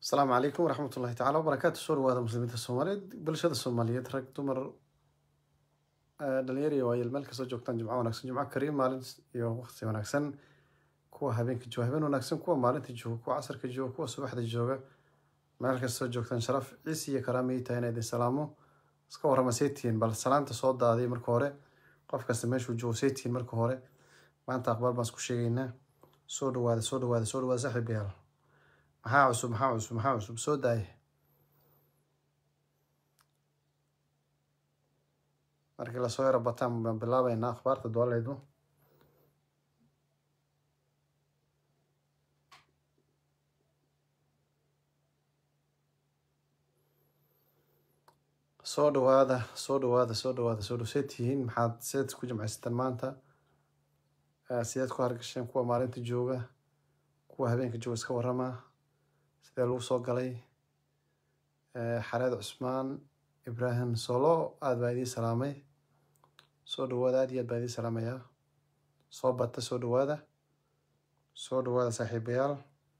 asalaamu calaykum waraxmat ullahi tacala wabarakaatu soo dhawaada muslimiinta soomaaliyeed bulshada soomaaliyeed rag dumar dhalinyar iyo waayeel meel kastoo joogtaan jimco wanaagsan jimco kariim maalin iyo waqti wanaagsan kuwa habeenka jooga habeen wanaagsan kuwa maalinta jooga kuwa casarka jooga kuwa subaxda jooga meel kastoo joogtaan sharaf ciisi iyo karaamay tahay inay idin salaamo iska warrama saytihiin bal salaanta soo daaday marka hore qof kasta meeshuu joogo saytihiin marka hore maanta aqbaal baan isku sheegaynaa soo dhawaada soo dhawaada soo dhawaada saaxiibayaal maxaa cusub maxaa cusub maxaa cusub soo daaya markii lasoo yaro bataan baan bilaabaynaa akhbaarta dooleedu soo dhawaada soo dhawaada soo dhawaada soo dhaw see tihiin maxaad seed ku jimcaysataan maanta sideed ku hargasheen kuwa maalinta jooga kuwa habeenka jooga iska warrama sidee lagu soo galay xareed cusmaan ibraahim solo aada baa idiin salaamay soo dhawaada aad iyo aad baa idiin salaamayaa soo bata soo dhawaada soo dhawaada saaxiibayaal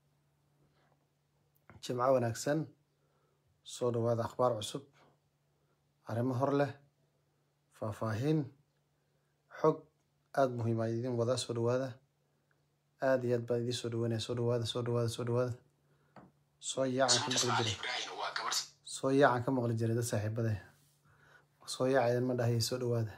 jimco wanaagsan soo dhawaada akhbaar cusub arrimo hor leh faahfaahin xog aada muhiima idiin wadaa soo dhawaada aada iyo aad baan idiin soo dhaweynaya soo dhawaada soo dhawaada soo dhawaada soo yaacan ka maqli jiray soo yaacan ka maqli jiray dad saaxiibade soo yaacayan ma dhahay soo dhawaada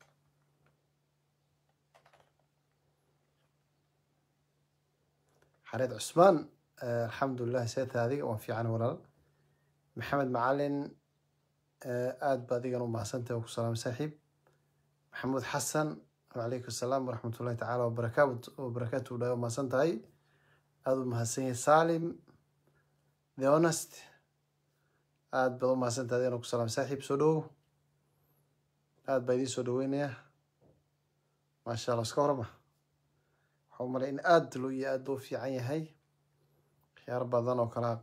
xareed cusmaan alxamdulilah seeta adiga waan fiican walaal maxamed macalin aada ba adigan u mahadsantahay oo ku salaamay saaxiib maxamuud xasan wacalaykum asalaam waraxmat ullahi tacaala wabarakaat wabarakaatu dhahay oo mahadsan tahay aada u mahadsan yahay salim the honest aada baad u mahadsantahay adigan oo ku salaamay saaxiib soo dhowow aada baa idiin soo dhaweynayaa maasha allah iska horama waxaa u malay in aada lo iyo aada loo fiican yahay khiyaar badan oo kalaa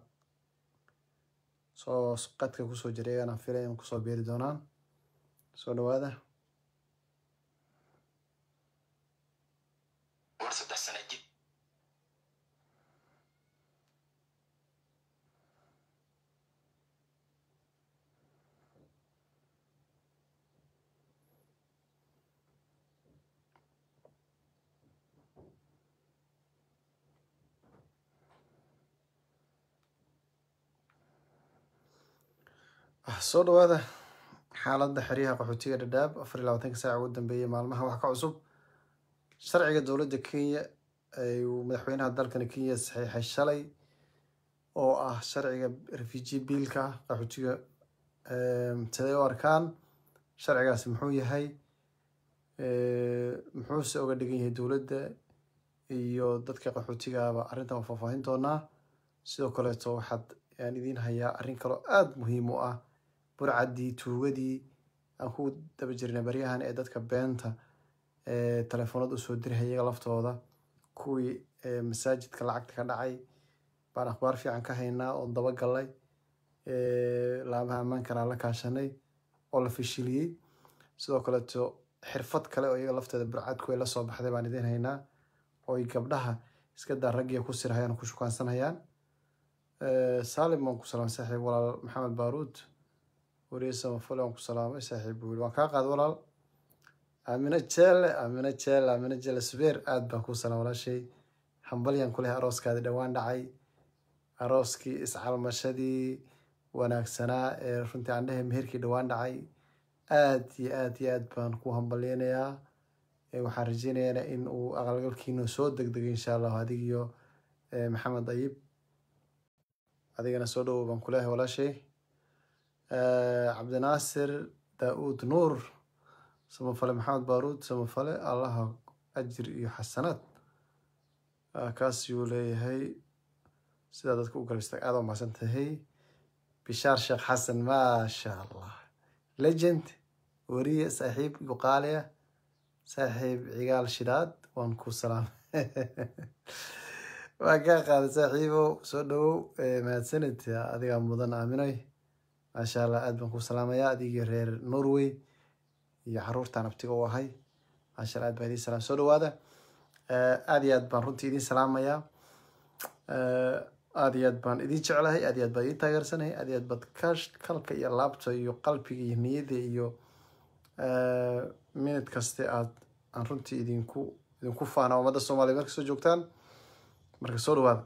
soo qadka kusoo jiray ayaan filay in kusoo beeri doonaan soo dhawaada soo dhawaada xaaladda xeryaha qaxootiga dhadhaab afar iyo labaatanka saaca ugu dambeeyay maalmaha wax ka cusub sharciga dowladda kenya uu madaxweynaha dalkani kenya saxiixay shalay oo ah sharciga refugee biilka qaxootiga siday u arkaan sharcigaasi muxuu yahay muxuuse uga dhigan yahay dowladda iyo dadka qaxootigaaba arrintan waa faahfaahin doonaa sidoo kaleeto waxaad aan idiin hayaa arrin kaloo aada muhiim u ah burcaddii tuugadii aan ku daba jirnay baryahan ee dadka beenta telefoonada usoo dirhay iyaga laftooda kuwii masaajidka lacagta ka dhacay baan akhbaar fiican ka haynaa oon dabagalnay laamaha ammaankana la kaashanay oo la fashiliyey sidoo kaleeto xirfad kale oo iyaga lafteeda burcadku ay la soo baxday baan idiin haynaa oo ay gabdhaha iska daa raggiya ku sirhayaan oo ku shukaansanayaan salim waan ku salaamay saaxiib walaal maxamed baaruud wariye samafale waan ku salaamay saaxiib buu yiri waan kaa qaad walaal aamina jeele aamina jeele aamina jeele subeer aad baan kuu salaam walaashay hambalyan ku leh arooskaadi dhowaan dhacay arooskii iscalmashadii wanaagsanaa ee runtii aan dhehe meherkii dhowaan dhacay aad iyo aad iyo aad baan ku hambalyeynayaa waxaan rajeynayaa in uu aqalgalkiina soo degdegay insha allahu adig iyo maxamed ayib adigana soo dhowow baan ku leehay walaashay cabdinaasir daa-uud nuur samafale maxamed baaruud samafale allaha ajir iyo xasanaad kaas yuu leeyahay sidaa dadka u galbista aada u mahadsan tahay bishaar sheekh xasan maasha allah legend weriye saaxiib yuqaaliya saaxiib cigaal shidaad waan ku salaamay waa kaa qaada saaxiibow soo dhowow mahadsanid adigaa mudan aaminay maasha allah aad baan ku salaamayaa adigii reer norway iyo caruurtaan abtiga u ahay maasha allah aad baa idiin salaam soo dhawaada aada iyo aad baan runtii idiin salaamayaa aada iyo aad baan idin jeclahay aad iyo aad baan idin taageersanahay aad iyo aad baad kash kalka iyo laabta iyo qalbiga iyo niyadda iyo minute kaste aad aan runtii idinku idinku faana ummadda soomaaliya marka soo joogtaan marka soo dhawaada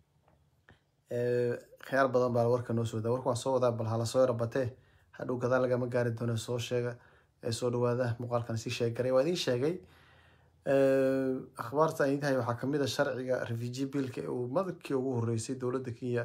khiyaar badan baa warka noo soo wadaa warka waan soo wadaa bal hala soo yarabatee hadhow gadaal lagama gaari doono soo sheega ee soo dhawaada muuqaalkan sii sheegaray waa idin sheegay akhbaarta aan idin hayo waxaa kamid a sharciga refugee billka ee uu madabkii ugu horeysay dowladda kenya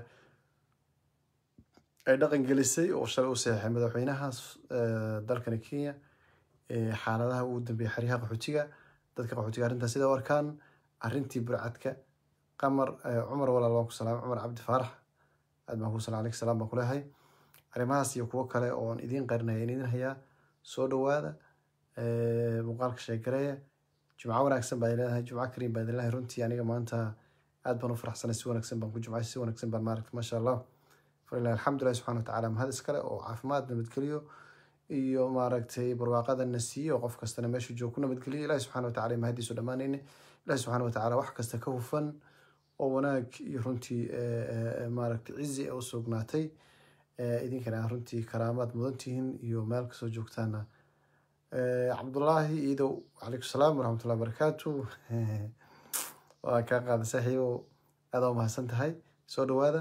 ay dhaqan gelisay oo shalay u saxeexay madaxweynaha dalkani kenya xaaladaha ugu dambeeyay xeryaha qaxootiga dadka qaxootiga arrintan sida warkaan arrintii burcadka qamar cumar walaal waan ku salaamay cumar cabdi faarax aad baan ku salam aleyk salaam baan kuleehay arrimahaas iyo kuwo kale oo aan idiin qarinaya in idin hayaa soo dhawaada muuqaalka sheegareeya jumco wanaagsan baa leedahay jumco kariim baa idin leedahay runtii aniga maanta aad baan u faraxsanay si wanaagsan baan ku jumcay si wanaagsan baan maaragtay maasha allah falilah alxamdulilah subxana watacaala mahad iskale oo caafimaad nabadgeliyo iyo maaragtay barwaaqada na siiyo qof kastana meeshu joog ku nabadgeliyo ilahi subxana watacala mahadiisu dhammaanayne ilahi subxana watacaala wax kasta ka hufan oo wanaag iyo runtii maaragtay cizi u sugnaatay idinkana runtii karaamaad mudan tihiin iyo meel kasoo joogtaana cabdullaahi iidow calaykum salaam waraxmatullahi barakaatu waa kaa qaada saaxiibow aada u mahadsan tahay soo dhawaada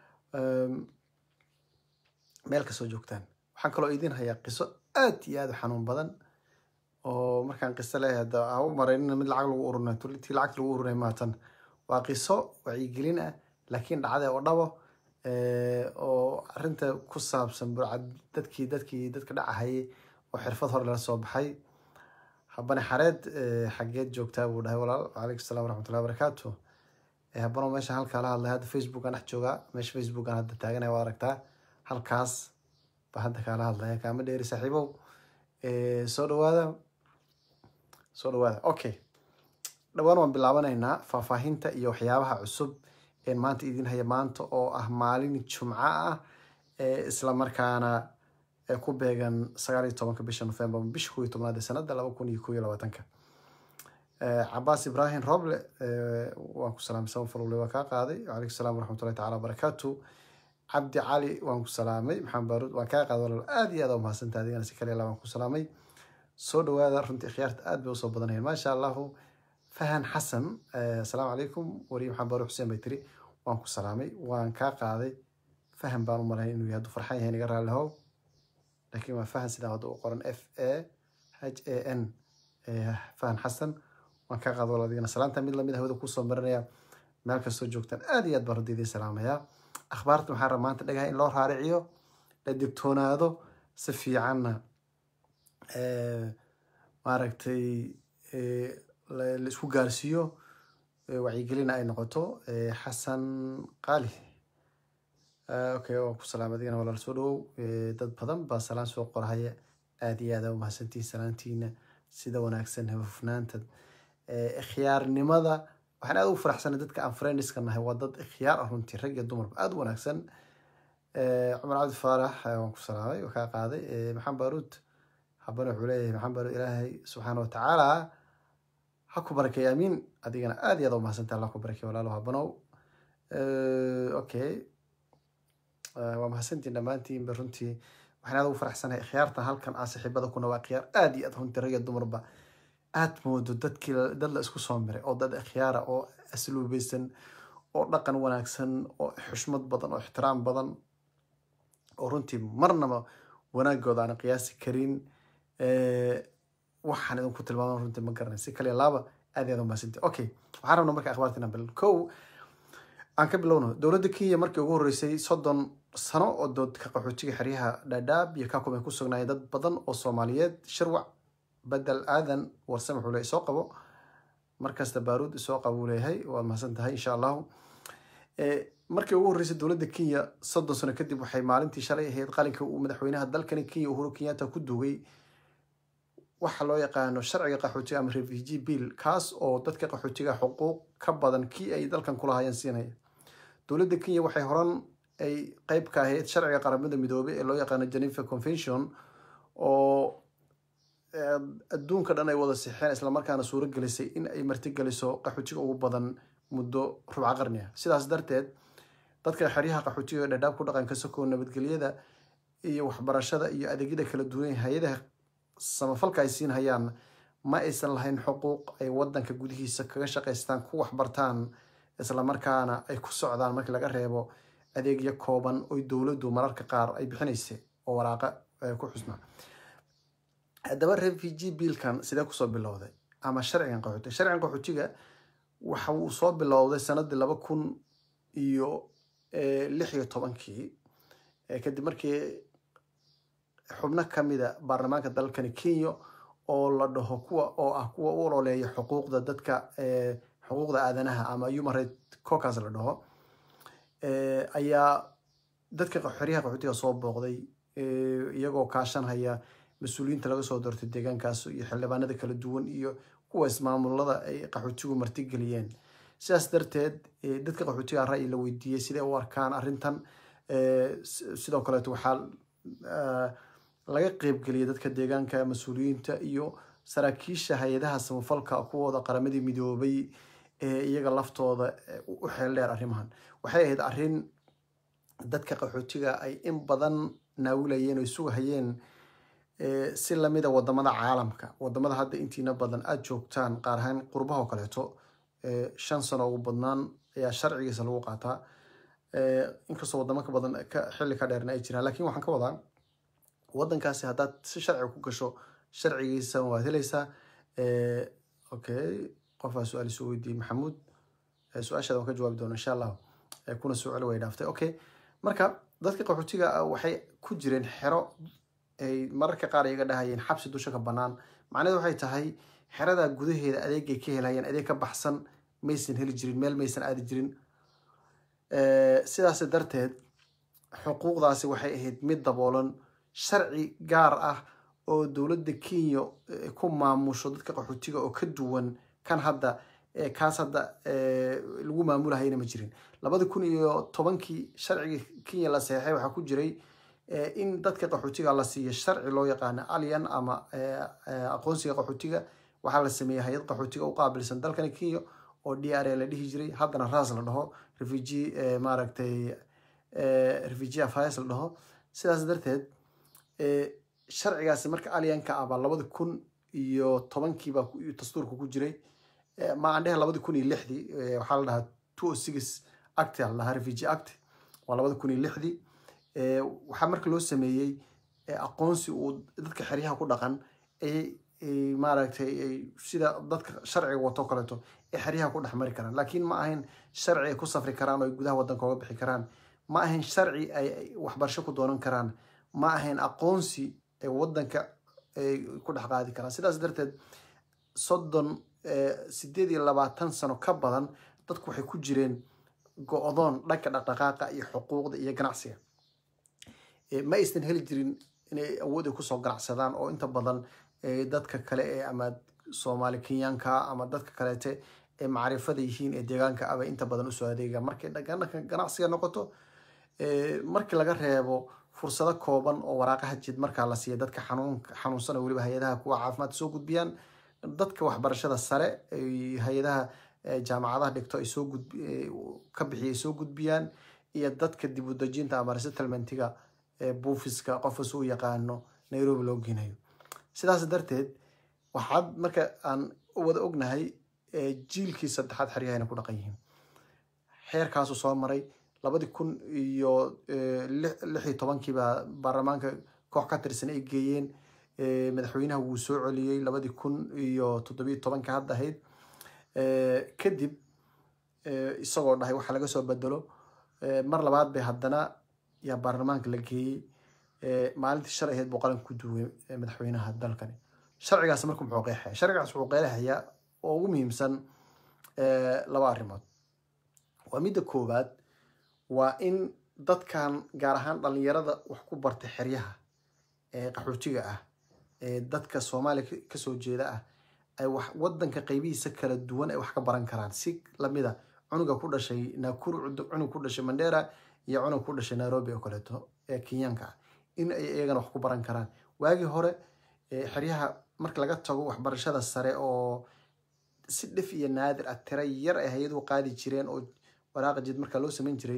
meel kasoo joogtaan waxaan kaloo idin hayaa qiso aad iyo aad u xanuun badan oo markaan qiso leeyahay hadda ha u maraynina mid lacag lagu urunay tii lacagta lagu urunay maatan waa qiso wacyigelin ah laakiin dhacday oo dhabo oo arrinta ku saabsan burcad dadkii dadkii dadka dhacahayay oo xirfad hore lala soo baxay habane xareed xaggeed joogtaa buu dhahay walaal calaykum salaam waraxmatullahi barakaatu habano meesha halkaa la hadlay hadda facebook aan dhex joogaa meesha facebook aan hadda taaganaya waa aragtaa halkaas baa hadda kaala hadlaya kaama dheeri saaxiibow soo dhawaada soo dhawaada okay dhawaan waan bilaabanaynaa faahfaahinta iyo waxyaabaha cusub een maanta idin haya maanta oo ah maalin jumco ah isla markaana ku beegan sagaal iyo tobanka bisha november bisha kow iyo tobnaad ee sanada laba kun iyo kow iyo labaatanka cabaas ibrahim roble waan ku salaamay saban falule waa kaa qaaday calaykum salaam waraxmatullahi tacala wabarakaatu cabdi cali waan ku salaamay maxamed baaruud waan kaa qaaday walaal aad iyo aad u mahadsantaha adigana si kale waan ku salaamay soo dhawaada runtii khiyaarta aad bay usoo badanayeen maasha allahu fahan xasan asalaamu calaykum wariye maxamed baaruud xuseen bay tiri waan ku salaamay waan kaa qaaday fahan baan u malahay inuu yahay hadduu farxan yahay naga raallihow laakiin waa fahan sidaa hadda u qoran f a h a n fahan xasan waan kaa qaada walaal adigana salaanta mid lamid hawada kusoo marinaya meel kastoo joogtaan aad iyo aad baan runtii idiin salaamayaa akhbaarta waxaan rabaa maanta dhagaha in loo raariciyo la digtoonaado si fiicanna maaragtay la isku gaarsiiyo wacyigelina ay noqoto xasan qaali okay waan ku salaamay adigana walaal soo dhawow dad badan baa salaan soo qorahaya aad iyo aad aa umahadsantihiin salaantiina sida wanaagsan hufnaanta ikhyaarnimada waxaan aad ugu faraxsanay dadka aan friendiska nahay waa dad ikhyaar ah runtii rag iyo dumarba aada u wanaagsan cumar cabdi faarax waan ku salaamay waa kaa qaaday maxamed baaruud habana wuxuu leeyahay maxamed baaruud ilaahay subxaana watacaala ha ku barakeeya amiin adigana aad iyo aad umahadsantaha allah ku barakeeya walaalo habanow okay waa mahadsantiin dhammaantiinba runtii waxaan aad ugu faraxsanahay ikhyaartan halkan ah saaxiibada kuna waa ikhyaar aad iyo aad runtii rag iyo dumarba aad moodo dadkii dad la isku soo miray oo dad ikhyaara oo asluubeysan oo dhaqan wanaagsan oo xushmad badan oo ixtiraam badan oo runtii marnaba wanaagooda aan qiyaasi karin waxaan idinku tilmaama runtii ma garanay si kaliya laaba aad iyo aad umahadsanti okay waxaan rabnaa marka akhbaarta inaan bil kow aan ka bilowno dowladda kenya markii ugu horreysay soddon sano oo doodka qaxootiga xeryaha dhaadhaab iyo kakum ay ku sugnaayeen dad badan oo soomaaliyeed shirwac bedel aadan warsame wuxuu leeyahay soo qabo markasta baaruud isoo qabo uu leeyahay waad mahadsan tahay insha allahu markii ugu horreysay dowladda kenya soddon sano kadib waxay maalintii shalay ahayd qalinka uu madaxweynaha dalkani kenya uhuru kenyatta ku duugay waxa loo yaqaano sharciga qaxootiga ama refugee bill kaas oo dadka qaxootiga xuquuq ka badan kii ay dalkan kulahayeen siinaya dowladda kenya waxay horan ay qeyb ka ahayd sharciga qaramada midoobay ee loo yaqaano geneva convention oo adduunka dhan ay wada sixeen islamarkaana suuro gelisay in ay martigeliso qaxootiga ugu badan muddo rubca qarni ah sidaas darteed dadka xeryaha qaxootiga dhadhaab ku dhaqanka sokow nabadgelyada iyo waxbarashada iyo adeegyada kala duwan hay-adaha samafalka ay siin hayaan ma aysan lahayn xuquuq ay wadanka gudihiisa kaga shaqaystaan ku waxbartaan islamarkaana ay ku socdaan markii laga reebo adeegyo kooban oy dowladdu mararka qaar ay bixinaysa oo waraaqa ku xusnaa haddaba refugee biilkan sidee kusoo bilowday ama sharcigan qaxootiga sharcigan qaxootiga waxa uu soo bilowday sanadii laba kun iyo lix iyo tobankii kadib markii xubno kamida baarlamaanka dalkani kenya oo la dhaho kuwa oo ah kuwa u ololeeya xuquuqda dadka xuquuqda aadanaha ama human right cocas la dhaho ayaa dadka xeryaha qaxootiga soo booqday iyagoo kaashanhaya mas-uuliyiinta laga soo doortay deegaankaas iyo xildhibaanada kala duwan iyo kuwa ismaamulada ay qaxootigu martigeliyeen sidaas darteed dadka qaxootiga ra'yi la weydiiyey siday u arkaan arrintan sidoo kaleeto waxaa laga qeybgeliyay dadka deegaanka mas-uuliyiinta iyo saraakiisha hay-adaha samafalka kuwooda qaramadii midoobay ee iyaga laftooda u xeel dheer arrimahan waxay ahayd arrin dadka qaxootiga ay in badan naawilayeen oo sugahayeen si lamida wadamada caalamka wadamada hadda intiina badan aada joogtaan qaar ahaan qurbaha oo kaleeto shan sano ugu badnaan ayaa sharcigiisa lagu qaataa inkastoo wadamo ka badan xilli ka dheerna ay jiraan lakin waxaan ka wadaa wadankaasi haddaad si sharciga ku gasho sharcigiisa waad helaysaa okay qofaa su-aal isu weydiiyey maxamuud su-aashaada waan ka jawaabi doona insha allah kuna soo celi way dhaaftay okay marka dadka qaxootiga waxay ku jireen xero ay mararka qaar iyaga dhahayeen xabsi dusha ka banaan macnaheed waxay tahay xerada gudaheeda adeegay ka helayeen adeeg ka baxsan maysan heli jirin meel maysan aadi jirin sidaas darteed xuquuqdaasi waxay ahayd mid daboolan sharci gaar ah oo dowladda kenya ku maamusho dadka qaxootiga oo ka duwan kan hadda kaas hadda lagu maamulahayna ma jirin labada kun iyo tobankii sharcigii kenya la seexay waxaa ku jiray in dadka qaxootiga la siiyo sharci loo yaqaano alyan ama aqoonsiga qaxootiga waxaa la sameeyey hay-ad qaxootiga u qaabilsan dalkani kenya oo d r a la dhihi jiray haddana ras la dhaho refugee maaragtay refugee affairs la dhaho sidaas darteed sharcigaasi marka alyanka ah baa labada kun iyo tobankiibaa dastuurka ku jiray ma aan dhehe labada kun iyo lixdii waxaa la dhahaa two o six act la dhahaa refugee act waa labada kun iyo lixdii waxaa marka loo sameeyey aqoonsi uu dadka xeryaha ku dhaqan ay maaragtay sida dadka sharciga wato kaleeto ay xeryaha ku dhex mari karaan laakiin ma ahayn sharci ay ku safri karaan oo ay gudaha wadanka oga bixi karaan ma ahayn sharci ay waxbarasho ku doonan karaan ma ahayn aqoonsi ay wadanka ay ku dhex qaadi karaan sidaas darteed soddon sideed iyo labaatan sano ka badan dadku waxay ku jireen go-doon dhanka dhaqdhaqaaqa iyo xuquuqda iyo ganacsiga ma aysan heli jirin inay awood ay kusoo ganacsadaan oo inta badan dadka kale ee ama soomaali kenyaanka ama dadka kaleete ee macrifada yihiin ee deegaanka aba inta badan usoo adeega markay dhanka ganacsiga noqoto markii laga reebo fursado kooban oo waraaqaha jid markaa la siiya dadka xanuunsan oo weliba hay-adaha kuwa caafimaad soo gudbiyaan dadka waxbarashada sare hay-adaha jaamacadaha dhigto ay soo ka bixiya ay soo gudbiyaan iyo dadka dib u dejinta ama resettlementiga buufiska qofkas u yaqaano nairobi loo geynayo sidaas darteed waxaad marka aan wada ognahay jiilkii saddexaad xeryahayna ku dhaqan yihiin xeerkaasuu soo maray labadii kun iyo lix iyo tobankiibaa baarlamaanka koox ka tirsan ay geeyeen madaxweynaha wuu soo celiyey labadii kun iyo toddobiyo tobanka hadda ahayd kadib isagoo dhahay waxa laga soo bedelo mar labaad bay haddana yaa baarlamaanka la geeyey maalintii shalay ahayd buu qaranka ku duway madaxweynaha dalkani sharcigaas marka muxuu qeexaya sharcigaas wuxuu qeexayaa oo ugu muhiimsan laba arrimood waa midda koowaad waa in dadkan gaar ahaan dhalinyarada wax ku bartay xeryaha ee qaxootiga ah ee dadka soomaaliya kasoo jeeda ah ay wax wadanka qeybihiisa kala duwan ay wax ka baran karaan si lamida cunuga ku dhashay nakuru cunug ku dhashay mandera iyo cunug ku dhashay nairobi oo kaleeto ee kenyaanka ah in ay iyagana wax ku baran karaan waagii hore xeryaha marka laga tago waxbarashada sare oo si dhif iyo naadir ah tira yar ay hay-aduhu qaadi jireen oo waraaqa jid markaa loo samayn jiray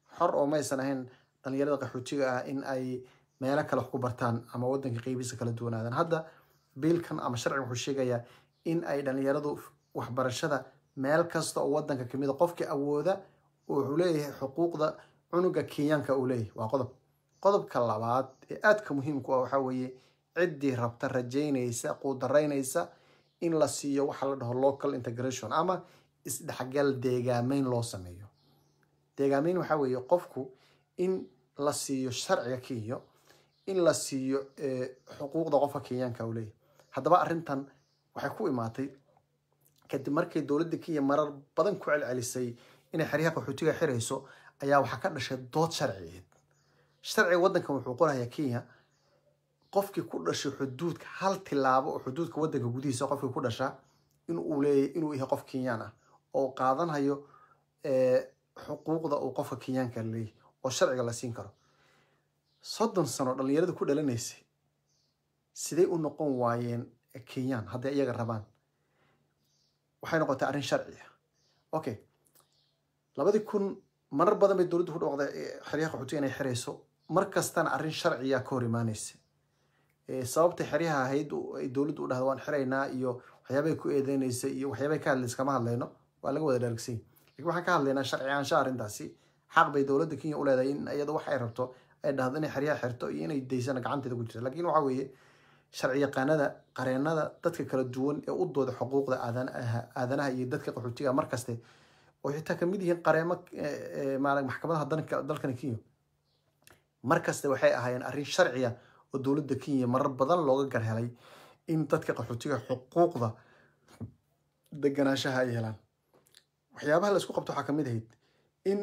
xor oo maysan ahayn dhalinyarada qaxootiga ah in ay meelo kale wax ku bartaan ama wadanka qeybiisa kala duwanaadaan hadda biilkan ama sharciga wuxuu sheegayaa in ay dhalinyaradu waxbarashada meel kasta oo wadanka kamid a qofkii awooda wuxuu leeyahay xuquuqda cunuga kenyaanka uu leeyahay waa qodob qodobka labaad ee aadka muhiimku ah waxaa weeye ciddii rabta rajaynaysa quudaraynaysa in la siiyo waxa la dhaho local integration ama isdhexgal deegaameyn loo sameeyo deegaameyn waxaa weeye qofku in la siiyo sharciga kenya in la siiyo xuquuqda qofka kenyaanka uu leeyahay haddaba arrintan waxay ku imaatay kadib markay dowladda kenya marar badan ku celcelisay inay xeryaha qaxootiga xirayso ayaa waxaa ka dhashay dood sharciyeed sharciga waddankan wuxuu qorayaa kenya qofkii ku dhashay xuduudka hal tilaabo oo xuduudka waddanka gudihiisa qofkii ku dhashaa inuu leeyahy inuu yahay qof kenyaan ah oo qaadanhayo xuquuqda uu qofka kenyaanka leeyahy oo sharciga la siin karo soddon sano dhalinyarada ku dhalanaysay siday u noqon waayeen kenyaan hadday iyaga rabaan waxay noqotay arrin sharci ah okay labadii kun marar badan bay dowladdu ku dhawaqday xeryaha qaxootiga inay xirayso mar kastana arrin sharciya ka hor imaanaysa sababta xeryaha ahayd ay dowladdu u dhahda waan xiraynaa iyo waxyaabay ku eedeynaysa iyo waxyaabay ka hadlaysa kama hadlayno waa laga wada dhargsany lakin waxaan ka hadlaynaa sharci aansha arrintaasi xaq bay dowladda kenya u leedahay in iyada wax ay rabto ay dhahdo inay xeryaha xirto iyo inay daysana gacanteeda ku jirta lakin waxa weeye sharci yaqaanada qareenada dadka kala duwan ee u dooda xuquuqda aadanaha iyo dadka qaxootiga markaste oo xitaa kamid yihiin qareemo maxkamadaha dalkani kenya markaste waxay ahaayeen arrin sharciya oo dowladda kenya marar badan looga garhelay in dadka qaxootiga xuquuqda deganaanshaha ay helaan waxyaabaha la isku qabto waxaa kamid ahayd in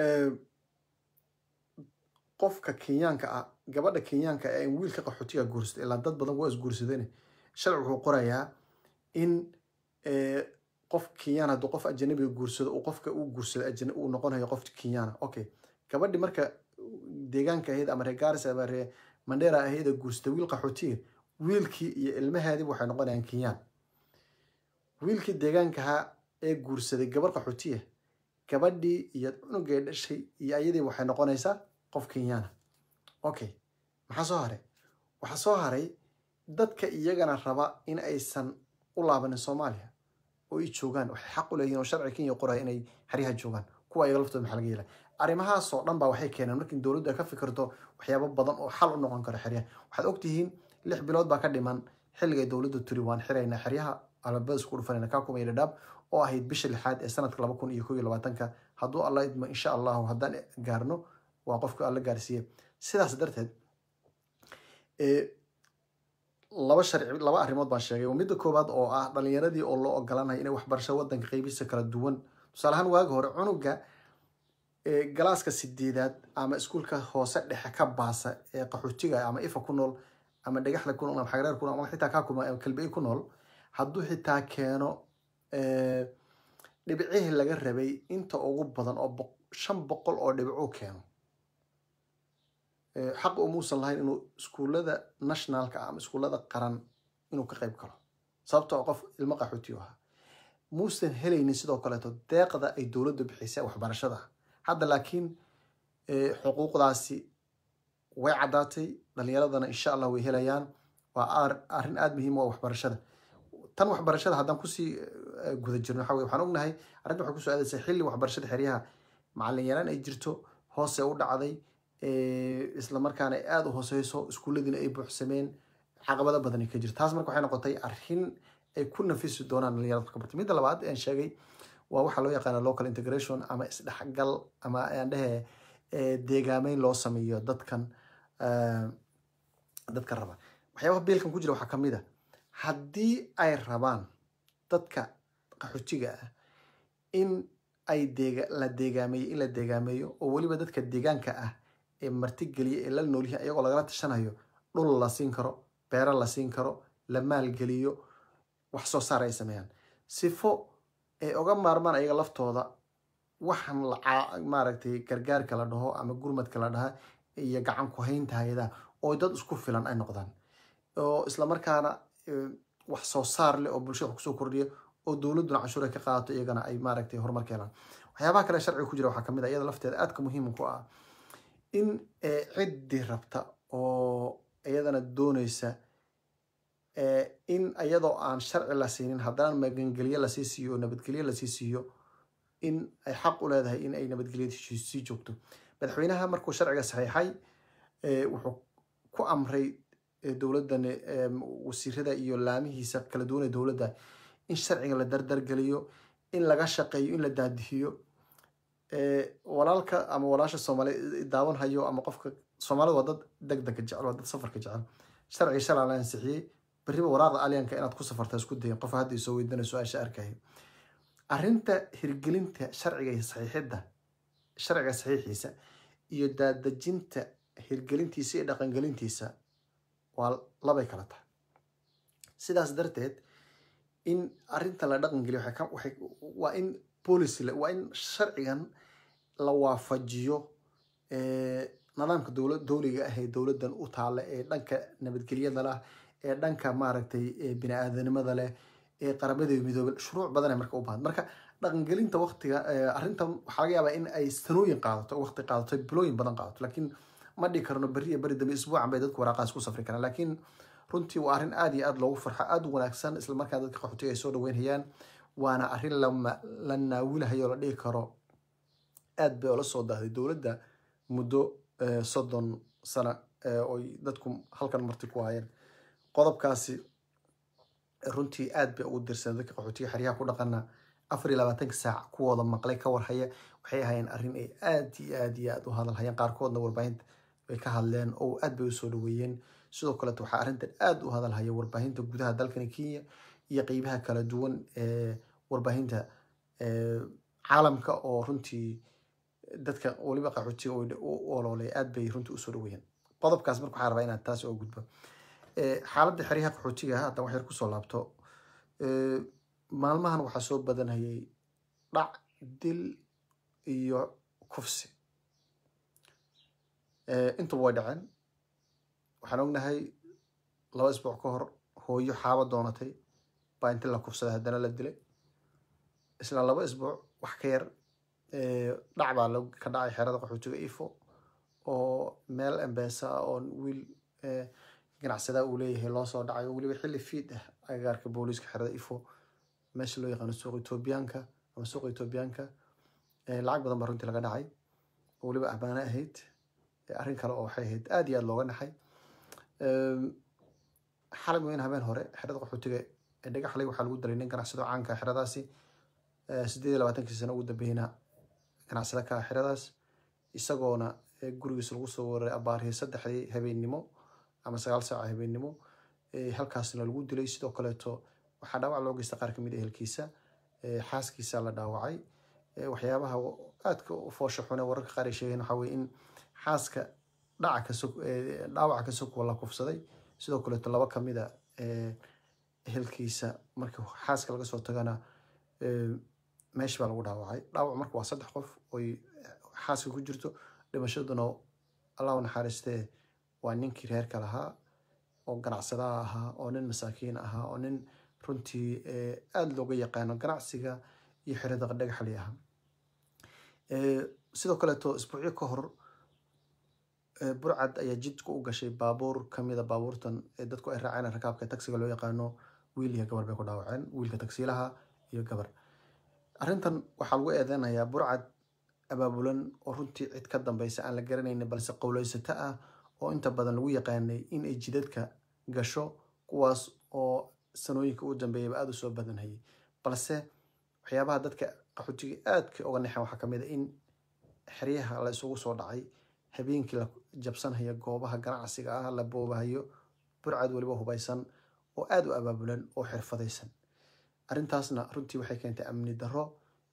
qofka kenyaanka ah gabadha kenyaanka ee wiilka qaxootiga guursada ilaa dad badan waa isguursadeen sharci wuxuu qorayaa in qof kenyaan hadduu qof ajanabiga guursado uu qofka uu guursado uu noqonayo qof kenyaana okay gabadhi marka deegaanka ahayd ama reer garis ama reer mandera ahayd ee guursada wiil qaxootiga wiilkii iyo ilmaheediba waxay noqonayaan kenyaan wiilkii deegaankaha ee guursaday gabar qaxootiya gabadhii iyo cunugay dhashay iyo ayadii waxay noqonaysaa qof kenyaana okay maxaa soo haray waxaa soo haray dadka iyagana raba in aysan u laabanin soomaaliya oo ay joogaan waxay xaq u leeyihin oo sharci kenya qoraya inay xeryaha joogaan kuwa iyaga laftooda maxaa laga yeelay arrimahaasoo dhan baa waxay keeneen markii dowladdu ay ka fikirto waxyaabo badan oo xal u noqon karo xeryaha waxaad ogtihiin lix bilood baa ka dhiman xilligay dowladdu tiri waan xiraynaa xeryaha alabada isku dhufanayna kakuma iyo dhadhaab oo ahayd bisha lixaad ee sanadka laba kun iyo kow iyo labaatanka hadduu alla idmo insha allahu haddaan gaarno waa qofka alla gaarsiiye sidaas darteed laba sharci laba arrimood baan sheegay midda koowaad oo ah dhalinyaradii oo loo ogolanayo inay waxbarasho wadanka qeybihiisa kala duwan tusaale ahaan waagi hore cunuga galaaska sideedaad ama iskuulka hoose dhexe ka baasa ee qaxootiga ama ifa ku nool ama dhagaxda ku nool ama xagreer ku nool ama xitaa kakuma kalbey ku nool hadduu xitaa keeno dhibcihii laga rabay inta ugu badan oo shan boqol oo dhibcuu keeno xaq umuusan lahayn inuu iskuullada nationalka ama iskuullada qaran inuu ka qayb galo sababtoo qof ilmo qaxootiyo ahaa muusan helaynin sidoo kaleeto deeqda ay dowladdu bixisay waxbarashada hadda laakiin xuquuqdaasi way caddaatay dhalinyaradana insha allah way helayaan waa arrin aada muhiim u waxbarashada tan waxbarashada haddaan kusii guda jirno waxa weye waxaan ognahay arrinta waxay kusoo aadaysaa xilli waxbarashada xeryaha macallin yaraan ay jirto hoose u dhacday isla markaana ay aada u hooseyso iskuulladiina ay buuxsameen caqabado badan ay ka jirto taas marka waxay noqotay arrin ay ku nafisi doonaan dhalinyarada marka barta midda labaad aan sheegay waa waxaa loo yaqaana local integration ama isdhexgal ama aan dhehe deegaameyn loo sameeyo dadkan dadka raba waxyaabaha biilkan ku jira waxaa kamid a haddii ay rabaan dadka qaxootiga ah in ay deega la deegaameeyo in la deegaameeyo oo weliba dadka deegaanka ah ee martigeliya ee la noolyahay ayagoo lagala tashanayo dhul la siin karo beero la siin karo la maalgeliyo wax soo saar ay sameeyaan sifo ay oga maarmaan ayaga laftooda waxaan maaragtay gargaarka la dhaho ama gurmadka la dhaha iyo gacan ku haynta hay-adaha oo dad isku filan ay noqdaan oo islamarkaana wax soo saar leh oo bulshada wax kusoo kordhiya oo dowladduna canshuur ay ka qaadato iyagana ay maaragtay horumar ka helaan waxyaabaha kale sharciga ku jira waxaa kamid ah iyada lafteeda aadka muhiim ku ah in ciddii rabta oo iyadana dooneysa in iyadoo aan sharci la siinin haddana magangelyo lasii siiyo oo nabadgelyo lasii siiyo in ay xaq u leedahay in ay nabadgelyada sii joogto madaxweynaha markuu sharciga saxiixay wuxuu ku amray dowladdan wasiirada iyo laamihiisa kala duwanee dowladda in sharciga la dardargeliyo in laga shaqeeyo in la daadihiyo walaalka ama walaasha soomaali daawan hayo ama qofka soomaalida waa dad degdega jecel waa dad safarka jecel sharciga shalaa la ansixiyey berriba waraaqda alyanka inaad ku safarta isku dayin qof hadda isoo weydana su-aasha arkaya arrinta hirgelinta sharciga saxiixidda sharciga saxiixiisa iyo daadejinta hirgelintiisa iyo dhaqangelintiisa waa labay kala tahay sidaas darteed in arrintan la dhaqangeliyo waa in policy waa in sharcigan la waafajiyo nidaamka dowla dowliga ah ee dowladdan u taalla ee dhanka nabadgelyada lah ee dhanka maaragtay bini-aadanimada leh ee qaramada midoobe shuruuc badan marka u baahan marka dhaqangelinta waqtiga arrintan waxaa laga yaabaa in ay sanooyin qaadato waqti qaadato bilooyin badan qaadato laakiin ma dhihi karno berri iyo beri dambe isbuucan bay dadku waraaqaas ku safri karaan laakiin runtii waa arrin aada iyo aada loogu farxo aada u wanaagsan isla markaa dadka qaxootiga ay soo dhaweynayaan waana arrin la naawulahayo la dhihi karo aad bay ola soo daahday dowladda muddo soddon sano oy dadku halkan marti ku hayeen qodobkaasi runtii aad bay ugu dirsan dadka qaxootiga xeryaha ku dhaqana afar iyo labaatanka saac kuwooda maqlay ka warhaya waxay ahayeen arrin ay aad iyo aad iyo aad u hadalhayeen qaarkoodna warbaahinta bay ka hadleen oo aad bay usoo dhaweeyeen sidoo kaleeto waxaa arrintan aada u hadalhaya warbaahinta gudaha dalkani kenya iyo qeybaha kala duwan ee warbaahinta caalamka oo runtii dadka weliba qaxootiga u oloolay aad bay runtii usoo dhaweeyeen qodobkaas marka waxaa rabaa inaad taas oo gudbo xaaladda xeryaha qaxootiga haddan wax yar kusoo laabto maalmahan waxaa soo badanhayay dhac dil iyo kufsi intuba way dhaceen waxaan ognahay laba isbuuc ka hor hooyo xaabo doonatay baa inti la kufsaday haddana la dilay isla laba isbuuc wax ka yar dhac baa ka dhacay xerada qaxootiga ifo oo meel embesa ah oo wiil ganacsadaa uu leeyahay loo soo dhacay oo weliba xilli fiid ah agagaarka booliiska xerada ifo meesha loo yaqaano suuqa etoobiyaanka ama suuqa etoobiyaanka lacag badan baa runtii laga dhacay oo weliba ammaano ahayd arrin kale oo waxay ahayd aada iyo aada looga naxay xalay weyn habeen hore xerada qaxootiga ee dhagaxley waxaa lagu dalay nin ganacsado caanka xeradaasi sideed iyo labaatankii sano ugu dambeyna ganacsado ka ah xeradaas isagoona gurigiisa lagu soo waray abaarihii saddexdii habeennimo ama sagaal saaca habeennimo halkaasna lagu dilay sidoo kaleeto waxaa dhaawac loo geysta qaar kamid ehelkiisa xaaskiisa la dhaawacay waxyaabaha aadka foosha xune wararka qaar ay sheegeen waxaa weye in xaaska dhaca kaso dhaawaca ka soko la kufsaday sidoo kaleeto laba kamida ehelkiisa marka xaaska laga soo tagana meesha baa lagu dhaawacay dhaawac marka waa saddex qof oy xaaska ku jirto dhimashaduna allah u naxariistee waa ninkii reerka lahaa oo ganacsadaha ahaa oo nin masaakiin ahaa oo nin runtii aada looga yaqaano ganacsiga iyo xerada dhagaxli ahaa sidoo kaleeto isbuucyo ka hor burcad ayaa jidka u gashay baabuur kamida baabuurtan ee dadku ay raaceen rakaabka tagsiga loo yaqaano wiil iyo gabar bay ku dhaawaceen wiilka tagsiilaha iyo gabar arrintan waxaa lagu eedeynayaa burcad abaabulan oo runtii cid ka dambeysa aan la garanaynin balse qowleysato ah oo inta badan lagu yaqaanay in ay jidadka gasho kuwaas oo sanooyinka u dambeeyaba aada u soo badanhayay balse waxyaabaha dadka qaxootiga aadka uga nexeen waxaa kamid a in xeryaha la isugu soo dhacay habeenkii la jabsanhayo goobaha ganacsiga ah la boobahayo burcad weliba hubaysan oo aada u abaabulan oo xirfadaysan arrintaasna runtii waxay keentay amni darro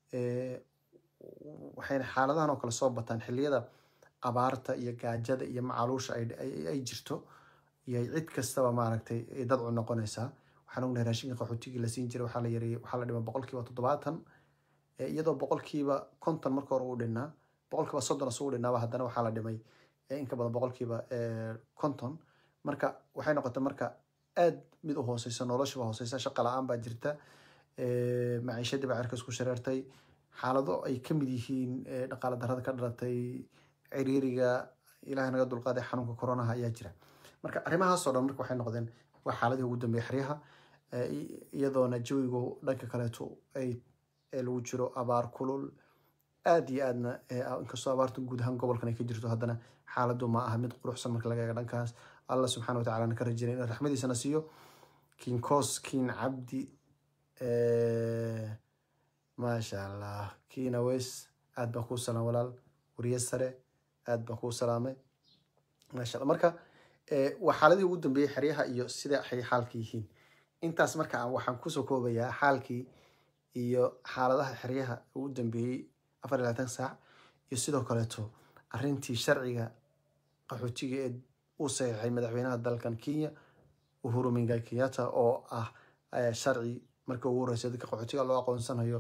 waxayna xaaladahan oo kale soo bataan xilliyada abaarta iyo gaajada iyo macaluusha ay jirto iyo cid kastaba maaragtay dad cu noqonaysaa waxaan ognahay raashinka qaxootigii la siin jiray waxaa la yareeyey waxaa la dhimay boqolkiiba toddobaatan iyadoo boqolkiiba konton marka hore uu dhinnaa boqolkiiba soddon isugu dhinnaaba haddana waxaa la dhimay inka badan boqolkiiba konton marka waxay noqotay marka aad mid u hooseysa noloshiba hooseysa shaqa la-aan baa jirta maciishadii baa cirka isku shareertay xaalado ay ka mid yihiin dhaqaale darrada ka dhalatay ciriiriga ilahay naga dulqaaday xanuunka coronaha ayaa jira marka arrimahaasoo dhan marka waxay noqdeen waa xaaladii ugu dambeeyay xeryaha iyadoona jawigu dhanka kaleeto ay lagu jiro abaar kulul aad iyo aadna inkastoo abaartu guud ahaan gobolkan ay ka jirto haddana xaaladu ma aha mid quruxsan marka laga eega dhankaas allah subxana wa tacala na ka rajeynay in raxmadiisana siiyo kiin koos kiin cabdi maasha allah kiina weys aad baan kuu salaam walaal wariye sare aad baan kuu salaamay maasha allah marka waa xaaladii ugu dambeeyey xeryaha iyo sida ay xaalka yihiin intaas marka waxaan kusoo koobayaa xaalkii iyo xaaladaha xeryaha ugu dambeeyey afar iyo labaatan saac iyo sidoo kaleeto arrintii sharciga qaxootiga ee uu saxiixay madaxweynaha dalkan kenya uhuru mingai kenyatta oo ah sharci markii ugu horreysay dadka qaxootiga loo aqoonsanayo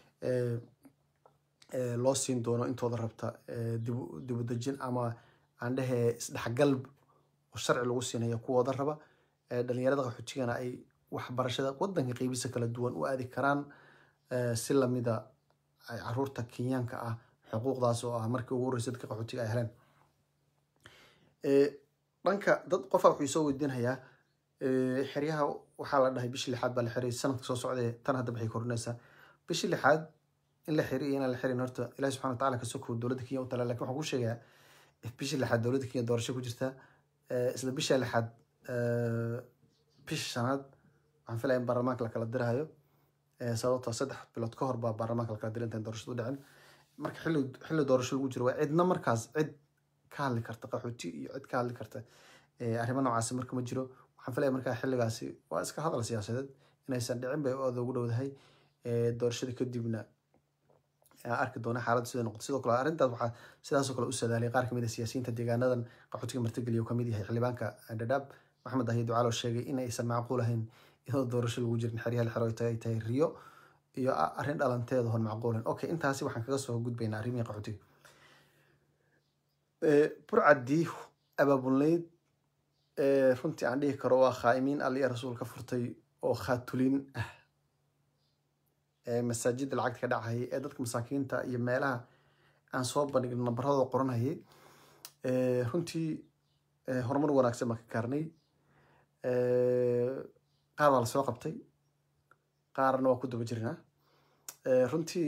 loo siin doono intooda rabta dibudejin ama aan dhehe isdhexgal oo sharci lagu siinayo kuwooda raba dhalinyarada qaxootigana ay waxbarashada wadanka qeybisa kala duwan u aadi karaan si lamida caruurta kenyaanka ah xuquuqdaas oo ah markii ugu horreysay dadka qaxootiga ay heleen dhanka dad qofa wuxuu soo weydiinayaa xeryaha waxaa la dhahay bishii lixaad baa la xiray sanadka soo socdee tan hadda waxay korinaysaa bishii lixaad in la xiri iyo inaan la xirin horta ilahi subxana wa tacala kasoo koobo dowladda kenya u tala lakin waxaan ku sheegayaa bishii lixaad dowladda kenya doorasho ku jirta isla bisha lixaad bisha shanaad waxaan filaya in baarlamaanka la kala dirahayo sababtoo saddex bilood ka hor baa baarlamaanka la kala dira intaan doorashadu dhicin marka xilli xilli doorasho lagu jiro waa cidna markaas cid ka hadli karta qaxooti iyo cid ka hadli karta arrimo noocaasi marka ma jiro waxaan filaya markaa xilligaasi waa iska hadal siyaasadeed inaysan dhicin bay aada ugu dhowdahay doorashada kadibna arki doona xaaladda sida noqoto sidoo kale arrintaas waxaa sidaasoo kale u sadaalay qaar kamid a siyaasiyiinta deegaanadan qaxootiga martigeliya uu kamid yahay xildhibaanka dhadhaab maxamed ahiy ducaalo sheegay in aysan macquul ahayn iyadoo doorasho lagu jirin xeryaha xero ay tahay riyo iyo arrin dhalanteeda hon macquulan okay intaasi waxaan kaga soo gudbaynaa arrimihii qaxootiga burcaddii abaabulnayd runtii aan dhihi karo waa khaa'imiin aliya rasuul ka furtay oo khaatulin ah masaajida lacagta ka dhacayay ee dadka masaakiinta iyo meelaha aan soo bandhigin nambaradooda qoranayay runtii horumar wanaagsan baan ka gaarnay qaar baa lasoo qabtay qaarna waa ku daba jirnaa runtii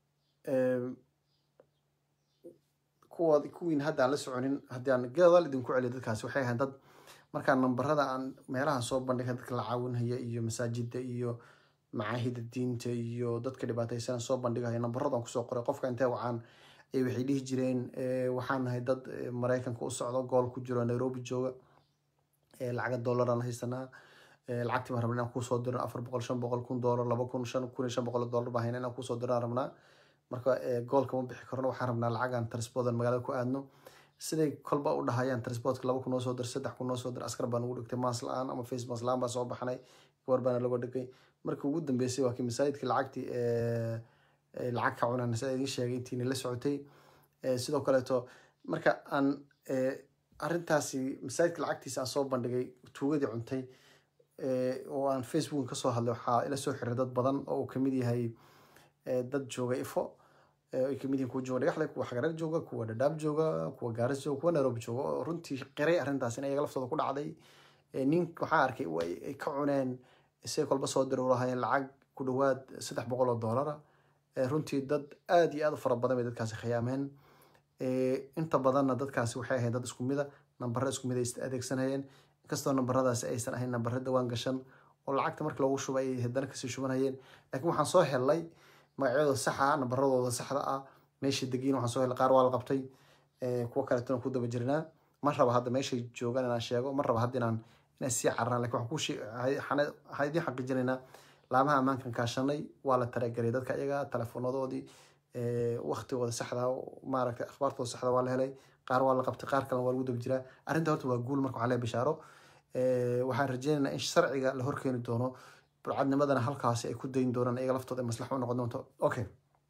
kuwa kuwiin hadda aan la soconin haddii aan gadaal idinku celiyo dadkaasi waxay ahayn dad markaa nambarada aan meelaha soo bandhiga dadka la caawinhaya iyo masaajida iyo macaahida diinta iyo dadka dhibaataysan soo bandhigaya nambaradaan kusoo qoray qofka intee wacaan waxay dhihi jireen waxaan nahay dad maraykanka u socdo gool ku jiro nairobi jooga lacaga dollaraan haysanaa lacagtii baan rabnaa inaan kuusoo diro afar boqol shan boqol kun dollar laba kun shan kun iyo shan boqol dollar baan hayna inaan kuusoo diraan rabnaa marka goolka ma bixi karno waxaan rabnaa lacagaan transportan magaalada ku aadno siday kolba u dhahayaan transportka laba kun noo soo dir saddex kun noo soo dir askar baa nagu dhigtay maas la-aan ama face maas la-aan baa soo baxnay gabar baana lagu dhigay markii ugu dambeysay waa kii masaajidkii lacagtii lacag ka cunaan sida idiin sheegay intiina la socotay sidoo kaleeto marka aan arrintaasi masaajidka lacagtiisa aan soo bandhigay tuugadii cuntay oo aan facebook kasoo hadlay waxaa ila soo xiray dad badan oo uu kamid yahay dad jooga ifo ay kamid yihiin kuwa jooga dhagaxle kuwa xagareer jooga kuwa dhadhaab jooga kuwa gaaris jooga kuwa nairobi jooga oo runtii qiray arrintaas in ayaga laftooda ku dhacday nin waxaa arkay ay ka cuneen isay kolba soo diri lahaayeen lacag ku dhowaad saddex boqol oo doolara runtii dad aad iyo aad u fara badan bay dadkaasi khiyaameen inta badanna dadkaasi waxay ahayd dad isku mida nambare isku mid ay adeegsanayeen inkastoo nambaradaasi aysan ahayn nambare dawaan gashan oo lacagta markii loogu shubay ay haddana kasii shubanayeen laakiin waxaan soo helnay magacyadooda saxa ah nambaradooda saxda ah meesha degiin waxaan soo helnay qaar waa la qabtay kuwa kaleetona ku daba jirnaa ma raba hadda meeshay joogaan inaan sheego ma raba hadda inaan inaan sii cararaan lakin waxaan ku waxaan idiin xaqiijinaynaa laamaha ammaankan kaashanay waa la talagelay dadka iyaga teleefoonadoodii waktigooda saxda maaragtay akhbaartooda saxda waa la helay qaar waa la qabtay qaar kalena waa lagu daba jiraa arrinta horta waa guul marka waxaa leeyahay bishaaro waxaan rajeynaynaa in sharciga la horkeeni doono burcadnimadana halkaasi ay ku dayin doonaan iyaga laftooda ay maslaxa u noqon doonto okay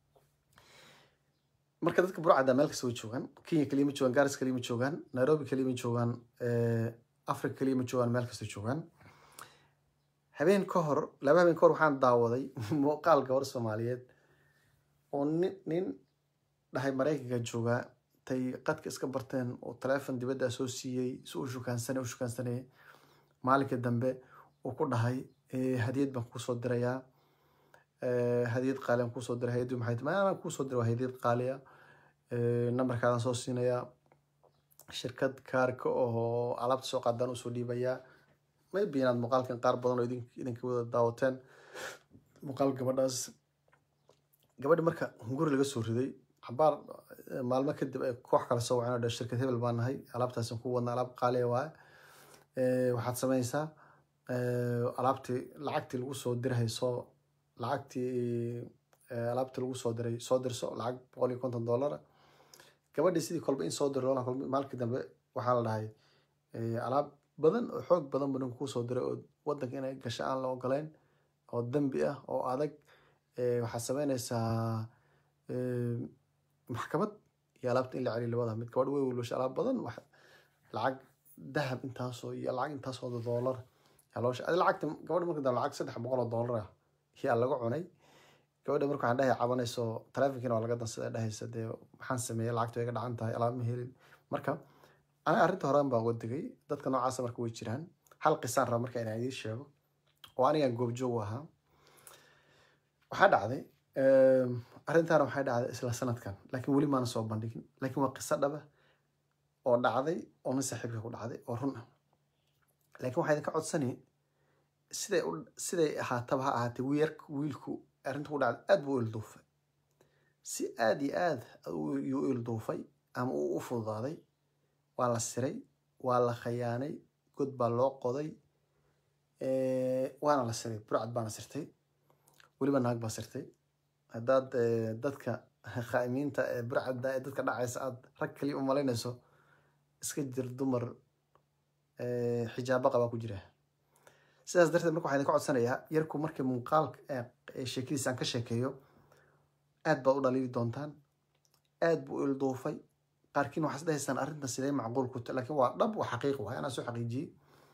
marka dadka burcadda meel kasta way joogaan kenya keliya ma joogaan garis keliya ma joogaan nairobi keliya ma joogaan africa keliya ma joogaan meel kasta joogaan habeen ka hor laba habeen ka hor waxaan daawaday muuqaal gabar soomaaliyeed oo nin nin dhahay maraykanka joogaa tay qadka iska barteen oo taleefon dibadda soo siiyey si u shukaansana u shukaansanayay maalinka dambe uu ku dhahay hadiyad baan kuusoo dirayaa hadiyad qaali aan kuusoo diray hayaddu maxay tahay anaan kuusoo diray waa hadiyad qaaliya nambarkaadaan soo siinayaa shirkad kaarka oo alaabta soo qaadaan usoo dhiibayaa maybe inaad muuqaalkan qaar badan oo idinka wada daawateen muuqaal gabadhaas gabadhi marka hunguri laga soo riday cabaar maalmo kadib ay koox kale soo waceen oo dhe shirkad hebel baan nahay alaabtaasan ku wadna alaab qaaliya waaye waxaad samaysaa alaabtii lacagtii lagu soo dirhay soo lacagtii alaabtii lagu soo diray soo dirso lacag boqol iyo konton dollara gabadhii sidii kolba in soo diro maalkii dambe waxaa la dhahay alaab badan oo xoog badan buu ninku kusoo diray oo wadanka inay gasho aan la ogoleyn oo dembi ah oo adag waxaad sameynaysaa maxkamad iyo alaabta in la celiyo labada mid gabadh way welwasha alaab badan lacag dahab intaasoo iyo lacag intaasoo doolar loosh adi lacagta gabadha marka dambe lacag saddex boqol oo doolar ah yaa laga cunay gabadha marka waxaan dhahay cabanayso taleefonkiina waa laga dansada dhahaysa dee maxaan sameeyey lacagta way ga dhacan tahay alaab ma helin marka aniga arrinta horean baan uga digay dadka noocaasa marka way jiraan hal qisaan raba marka inaan idiin sheego oo anigaan goobjoog ahaa waxaa dhacday arrintaana waxay dhacday isla sanadkan laakiin weli maana soo bandhigin laakiin waa qiso dhaba oo dhacday oo nin saaxiibka ku dhacday oo run ah laakiin waxaa idinka codsani siday siday ahaataba ha ahaatee wiir wiilku arrinta ku dhacday aad buu u ilduufay si aad iyo aad yuu u ilduufay ama uu u fududaaday waa la siray waa la khayaanay god baa loo qoday waana la siray burcad baana sirtay weliba naag baa sirtay haddaad dadka khaa'imiinta ee burcadda ee dadka dhacaysa aad rag kaliya u malaynayso iska jir dumar xijaabo qabaa ku jira sidaas darteed marka waxaa idinka codsanayaa yarku markii muuqaalka sheekadiisa aan ka sheekeeyo aad baad u dhaliili doontaan aad buu ilduufay qaarkiin waxaad isdhahaysaan arrintan sidee macquul ku tahay laakiin waa dhab waa xaqiiq waay anaa soo xaqiijiyey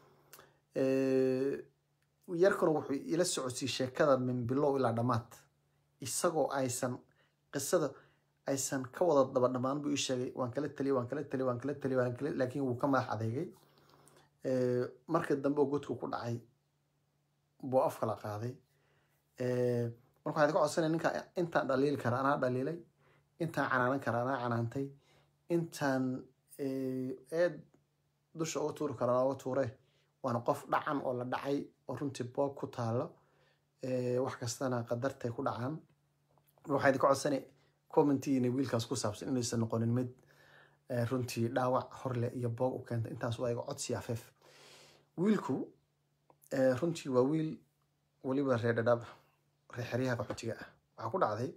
yarkuna wuxuu ila socodsiiyey sheekada min bilow ilaa dhammaad isagoo aysan qisada aysan ka wada daba dhammaan buu ii sheegay waan kala taliy waan kala taliy waan kala taliy waan kala laakiin wuu ka madax adeegay marka dambe oo godku ku dhacay buu af kala qaaday marka waxaan idinka codsanaya ninka intaan dhaliili kara anaa dhaliilay intaan canaanan kara anaa canaantay intaan eed dusha uga tuuri kara anaa uga tuure waana qof dhacan oo la dhacay oo runtii boog ku taalo wax kastana qadartay ku dhacaan waxaa idinka codsanay commentiina wiilkaas ku saabsan inaysan noqonin mid runtii dhaawac horle iyo boog u keenta intaas waa iga codsi afeef wiilku runtii waa wiil weliba reer dhadhaab reer xeryaha qaxootiga ah waxaa ku dhacday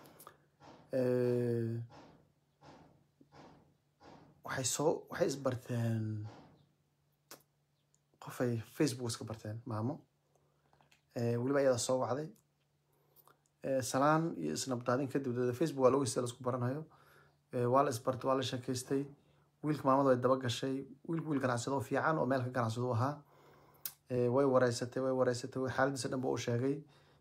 waxay soo waxay isbarteen qofay facebook iska barteen maamo weliba ayada soo wacday salaan iyo isnabdaadin kadib dada facebook waa logeysta laisku baranayo waa la isbartay waa la sheekaystay wiilka maamada way daba gashay wiilku wiil ganacsado fiican oo meel ka ganacsado ahaa way wareysatay way wareysatay xaaladiisa dhan ba u sheegay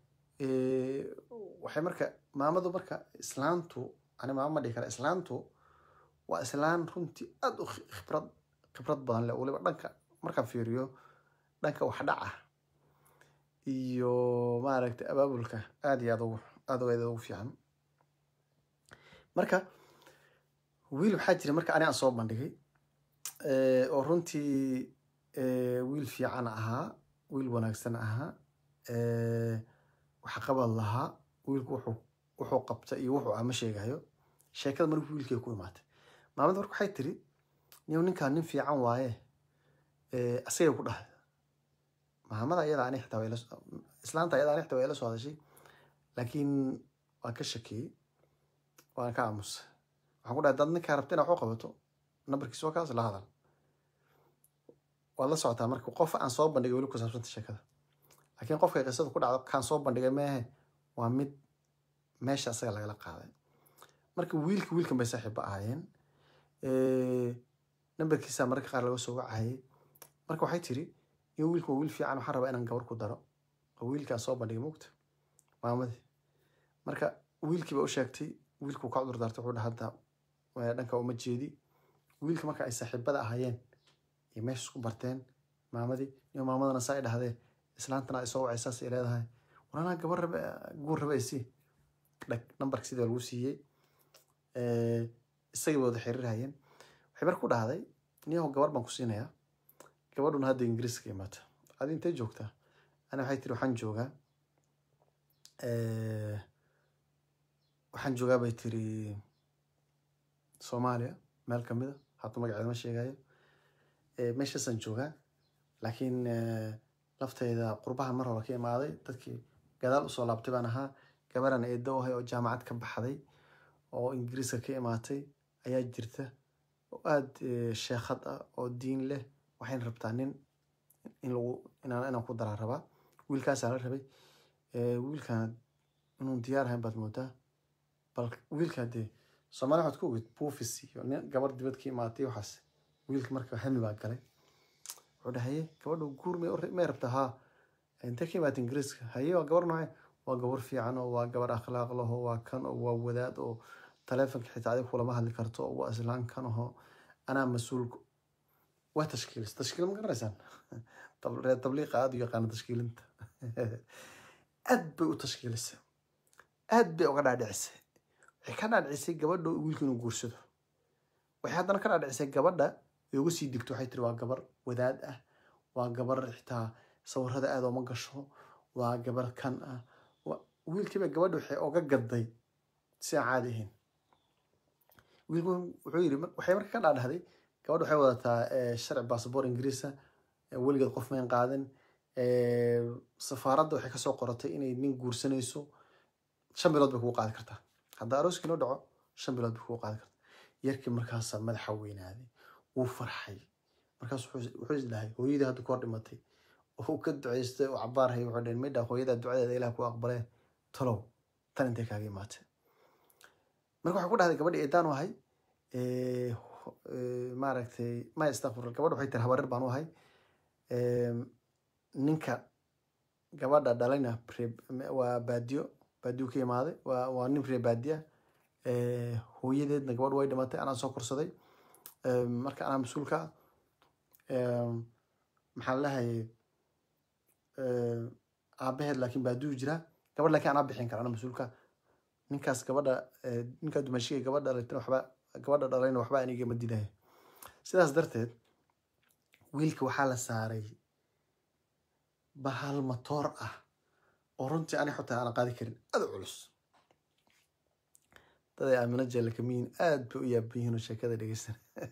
waxay marka maamadu marka islaantu ani maama ma dhihi kara islaantu waa islaan runtii aada u khibrad khibrad badan leh weliba dhanka markaan fiiriyo dhanka wax dhaca iyo maaragtay abaabulka aada iyo aad ugu aada u aad ugu fiican marka wiil waxaa jira marka ani aan soo bandhigay oo runtii wiil fiican ahaa wiil wanaagsan ahaa waxqabad lahaa wiilku wuxuu wuxuu qabta iyo wuxuu ama sheegayo sheekada markii wiilkay ku imaatay maamada marka waxay tiri niyow ninkaan nin fiican waaye asagay ku dhahay maamada iyada ani xitaa waa islaanta iyada ani xitaa waa ila soo hadashay laakiin waan ka shakiyey waan ka aamusay waxaan ku dhahay dad ninkaa rabta inaa wax u qabato nambarkiisa waa kaas la hadal waad la socotaa marka qof aan soo bandhigay weli ku saabsanta sheekada laakiin qofkay qisada ku dhacdo kaan soo bandhigay meehe waa mid meesha asaga lagala qaaday marka wiilka wiilkan bay saaxiibba ahaayeen nambarkiisa mararka qaar laga soo wacayay marka waxay tiri iyo wiilka waa wiil fiican waxaan rabaa inaan gabar ku daro oo wiilkaan soo bandhigay mugta maamadii marka wiilkii baa u sheegtay wiilkuu ka cudur daartay wuxuu dhaha hadda eh, dhanka uma jeedi wiilka marka ay saaxiibada ahaayeen iyo meesha isku barteen maamadii iyo maamadana saa ay dhahdee islaantana ay soo wacay saas ay leedahay war anaa gabar rabe guur rabe isii dhag nambarka sidii baa lagu siiyey Eh, isagii bay wada xiriirhayeen waxay marka ku dhahday niyahow gabar baan ku siinayaa gabadhuna hadda ingiriiska imaata adi intay joogtaa ana waxay tiri waxaan joogaa eh, waxaan joogaa bay tiri soomaaliya meel kamida hadda magaceeda ma sheegayo Eh, meeshaasaan joogaa laakiin eh, lafteyda qurbahan mar hore ka imaaday dadkii gadaal usoo laabtay baan ahaa gabaran eedo ahay oo jaamacad ka baxday oo ingiriiska ka imaatay ayaa jirta oo aada sheekhad ah oo diin leh waxayna rabtaa nin in lagu inaan inaan ku daraa rabaa wiilkaasaa la rabay Eh, wiilkan inuu diyaar ahayn baad moodaa bal wiilka dee soomaali waxaad ku ogid buufis iyo nin gabar dibad ka imaatay waxaas wiilka marka hami baa galay wuxuu dhahaye gabadha guur may u- may rabtaa haa intee ka imaatay ingiriiska haye waa gabar noocee waa gabar fiican oo waa gabar akhlaaq laho waa kan oo waa wadaad oo taleefonka xitaa adiga kulama hadli karto oo waa islaan kan aho anaa mas-uulka waa tashkiilis tashkiil ma garanaysaan Tab- reer tabliiqa aada u yaqaana tashkiilinta aad bay u tashkiilisay aad bay uga dhaadhicisay waxay ka dhaadhicisay gabadha wiilka inuu guursado waxay haddana ka dhaadhicisay gabadha ay uga sii digto waxay tiri waa gabar wadaad ah waa gabar xitaa sawirada aada uma gasho waa gabar kan ah Wa- wiilkiiba gabadha waxay oga gaday si aan caadi ahayn wiilku wuxuu yidhi mar- waxay marka ka dhaadhahday gabadha waxay wadataa eh, sharci basaboor ingiriisa eh, weligeed qof mayn qaadan Eh, safaaradda waxay kasoo qoratay inay nin guursanayso shan bilood bay kugu qaadi kartaa hadda arooskii noo dhaco shan bilood bay kugu qaadi kartaa yarkii markaasaa madaxa weynaaday wuu farxay markaas wuxuu wuxuu is dhahay hooyadii hadda ku hor dhimatay oo uu ka ducaystay oo cabaarhay wuxuu dhaheen midha hooyadaa ducadeeda ilaah ku aqbalee talow tan intay kaaga imaatay marka waxaa ku dhahday gabadhi eedaan u ahay Eh, ho- eh, maaragtay maya istakfurla gabadha waxay tiri habarir baan u ahay Em, ninka gabadha dhalayna ree- waa baadiyo baadiyo ka imaaday waa waa nin ree baadiya Eh, hooyadeedna gabadh way dhimatay anaa soo korsaday Em, marka anaa mas-uulka ah Em, maxaa la dhahayay aabaheed laakiin baadiyu jiraa gabadh laakiin anaa bixin kara anaa mas-uulka ninkaas gabadha eh, ninkaa dumashiga gabadha dhalaytana waxba gabadha dhalayna waxba aniga ma didayo sidaas darteed wiilka waxaa la saaray bahal matoor ah oo runtii ani xitaa aanan qaadi karin aada u culus daday aamino jeella kamiin aad bay u yaaban yihiin oo sheekada dhegeysan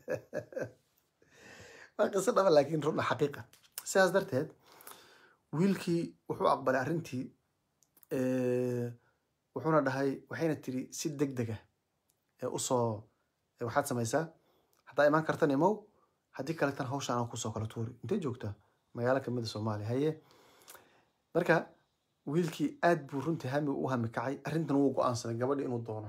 waa qiso dhaba laakiin runa xaqiiqa sidaas darteed wiilkii wuxuu aqbalay arrintii eh, wuxuuna dhahay waxayna tiri si deg dega ee usoo ee waxaad samaysaa haddaa imaan kartan imow haddii kaletan hawsha anaa kusoo kala tuuri intay joogtaa magaalo kamida soomaaliya haye marka wiilkii aad buu runtii hami u hami kacay arrintan wuu go-aansaday gabadhi inuu doono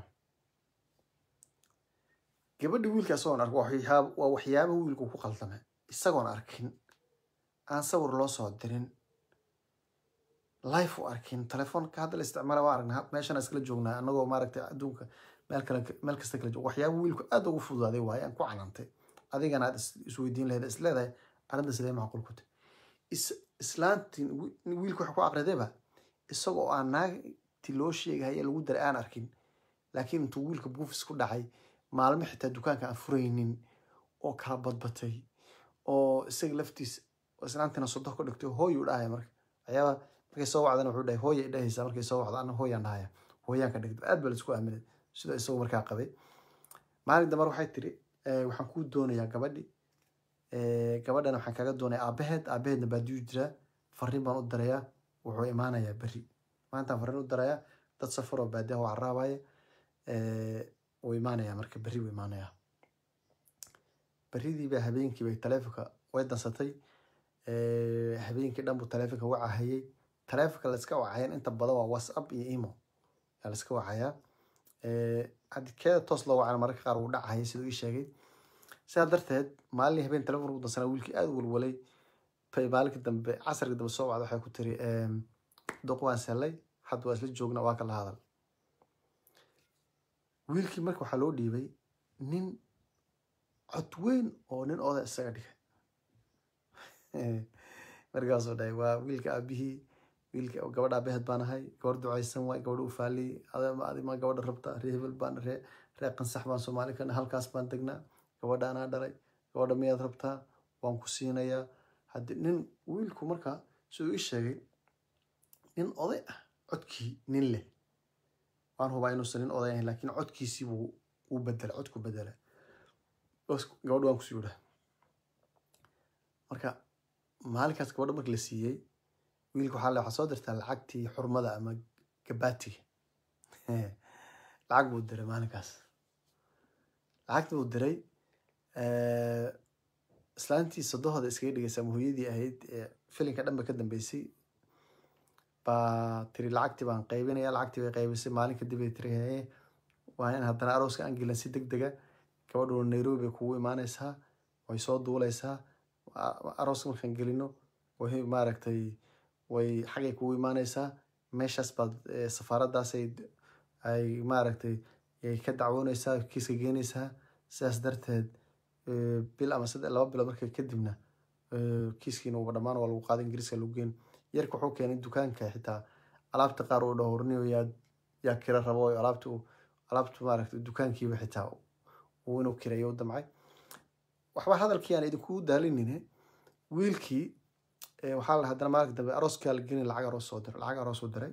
gabadhi wiilka isagoon ark waa waxyaab- waa waxyaaba wiilku ku qaldamay isagoon arkin aan sawir loo soo dirin life u arkin telefoonka hadda la isticmaala waa aragna meeshaan iskala joognaa anagoo maaragtay adduunka meel kale meel kasta kala joog waxyaaba wiilku aad ugu fududaaday waaye aan ku calantay adigana aad is- isweydiin lahayd is leedahay arrinta sidee macquul ku tahay is islaantiin wi- wiilku waxa ku aqridayba isagoo aan naagti loo sheegahaya lagu daray aan arkin laakiin intuu wiilka buufis ku dhacay maalmo xitaa dukaanka aan furaynin oo kala badbatay oo isaga laftiis oo islaantiina sodo ka dhigtay hooyuu dhahaya marka waxyaaba markay soo wacdana wuxuu dhahay hooya dhahaysaa markay soo wacdo ana hooyaan dhahaya hooyaan ka dhigtay aad baa laisku aaminay sida isagoo markaa qabay maalin damar waxay tiri "Eh, waxaan kuu doonayaa gabadhi Eh, gabadhana waxaan kaga doonaya aabaheed aabaheedna baadiyu jiraa fariin baan u darayaa wuxuu imaanayaa berri maantaan fariin u darayaa dad safar oo baadiyaha u caraabaya wuu imaanayaa marka berri wuu imaanayaa berridiiba habeenkiiba taleefonka way dansatay Eh, habeenkii dhan buu taleefonka wacahayay taleefonka layska wacayan inta badan waa whatsapp iyo emo yaa layska wacayaa Eh, haddii keeda toos loo wacana mararka qaar wuu dhacahayay siduu ii sheegay sidaa darteed maalin habeen telefoon ugu dansanaa wiilkii aada u walwalay bay maalinkii dambe casarkii dambe soo wacda waxay ku tiri "Em, duq waan sellay hadda waa isla joogna waa kala hadal wiilkii marka waxaa loo dhiibay nin cod weyn oo nin oday isaga dhigay markaasuu dhahay waa wiilka aabihii wiilka gabadha aabaheed baan ahay gabar ducaysan waay gabadha u faaliy adima gabadha rabta ree hebel baan ree ree qansax baan soomaali kana halkaas baan degnaa gabadha anaa dhalay gabadha miyaad rabtaa waan ku siinayaa haddi nin wiilku marka siduu ii sheegay nin oday ah codkii nin leh waan hubaa inuusan nin oday ahayn laakiin codkiisii buu u bedela codku bedela gabadha waan kusii yidhaa marka maalinkaas gabadha marka la siiyey wiilka waxaa le waxaa soo dirtaa lacagtii xurmada ama gabaatiga lacag buu diray maalinkaas lacagta buu diray islaantii sodohooda iskaga dhigaysa ama hooyadii ahayd filinka dhan ba ka dambeysay baa tiri lacagtii baan qaybinaya lacagtii bay qaybisay maalin kadib bay tiri hee waa in haddana arooska aan gelan si deg dega gabadhu nairobi bay kugu imaanaysaa way soo duuleysaa arooska markaan gelino way maaragtay way xagay kugu imaanaysaa meeshaas baad safaaraddaas ay maaragtay ay ka dacwoonaysaa kiiska geenaysaa sidaas darteed bil ama saddex laba bilood marka kadibna kiiskiina uba dhammaan waa lagu qaada ingiriiska lagu geen yarka wuxuu keenay dukaanka xitaa alaabta qaar uu dhahorniyo yaa yaa kira rabo alaabta alaabta maaragtay dukaankiiba xitaa uu inuu kireeyo u damcay waxba hadalkii aan idinku daalinine wiilkii waxaa la haddana maalinka dambe arooskaa la gelin lacag aroos soo diray lacag aroos u diray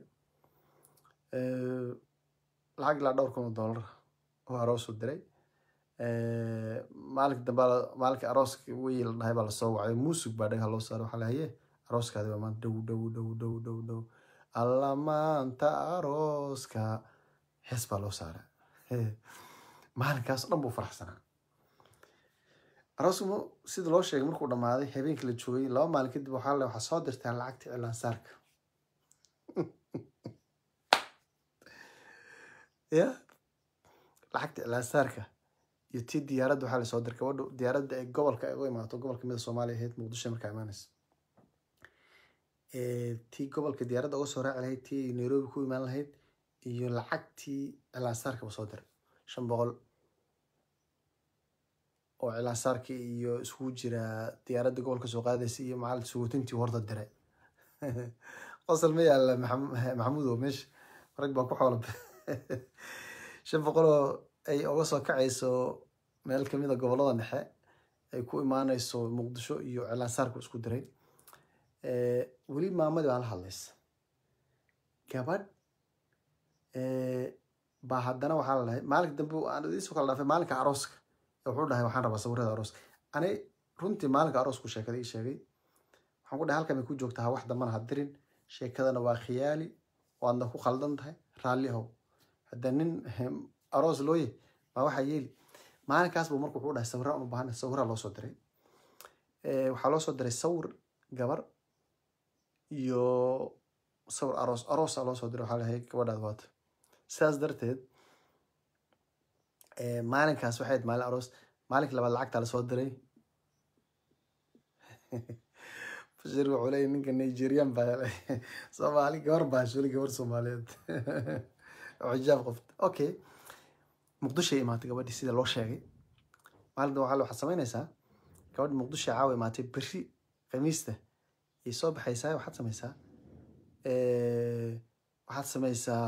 lacag ilaa dhowr kun oo dollar oo aroos u diray maalinka dambe maalinka arooska wey la dhahay baa lasoo wacay muusig baa dhagaha loo saaray waxaa lahaye arooskaadi waa maanta dhow dhow dhow dhow dhow dhow alla maanta arooska hees baa loo saaray maalinkaas dhan buu faraxsanaa aroosku sida loo sheegay markuu dhammaaday habeenkii la joogay laba maalin kadib waxaa le waxaa soo dirtaan lacagta cilaansaarka ya lacagta cilaansaarka iyo tii diyaaradda waxaa lasoo diray gabadhu diyaaradda ee gobolka ay u imaato gobolka mida soomaaliya ahayd muqdisho markaa imaanaysa tii gobolka diyaaradda uga soo raaci lahayd tii nairobi ku imaan lahayd iyo lacagtii cilaansaarka ba soo diray shan boqol oo cilaansaarkii iyo iskugu jira diyaaradda gobolka soo qaadaysa iyo macalin suguutintii horta diray qosol ma yaalla maxamuud oo meesha rag baa ku xoola shan boqol oo ay uga soo kacayso meel kamid a gobollada dhexe ay ku imaanayso muqdisho iyo cilaansaarku isku diray weli maamadii baa la hadlaysa gabadh baa haddana waxaa la dhahay maalinka dambe aan idiisoo kala dhaafay maalinka arooska wuxuu dhahay waxaan rabaa sawirada arooska ani runtii maalinka aroosku sheekada ii sheegay waxaan ku dhahay halkan bay ku joogtaa wax dambana ha dirin sheekadana waa khiyaali waadna ku khaldan tahay raalli ahow hadda nin aroos looye maa waxaa yeeli maalinkaas buu marka wuxuu dhahay sawiraan u baahan sawiraa loo soo diray waxaa loo soo diray sawir gabar iyo sawir aroos aroosa loo soo diray waxaa lahay gabadhaad waata sidaas darteed maalinkaas waxay ahayd maalin aroos maalinka labaad lacagtaa lasoo diray bashir wuxuu leeyahy ninka nigerian baa soomaali gabar baa shuli gabar soomaaliyeed oo xijaab qofta okay muqdishoay imaatay gabadhii sida loo sheegay maalinta waxaa waxaad samaynaysaa gabadhi muqdisho caawa imaatay berri khamiista ay soo baxaysaa waxaad samaysaa waxaad samaysaa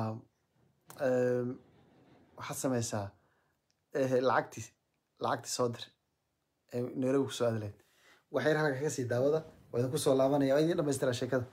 waxaad samaysaa lacagtii lacagtii soo dir ee nairobi kusoo aadaleyd waxay halka kaga sii daawada waa idin kusoo laabanaya waa idin dhamaystiraa sheekada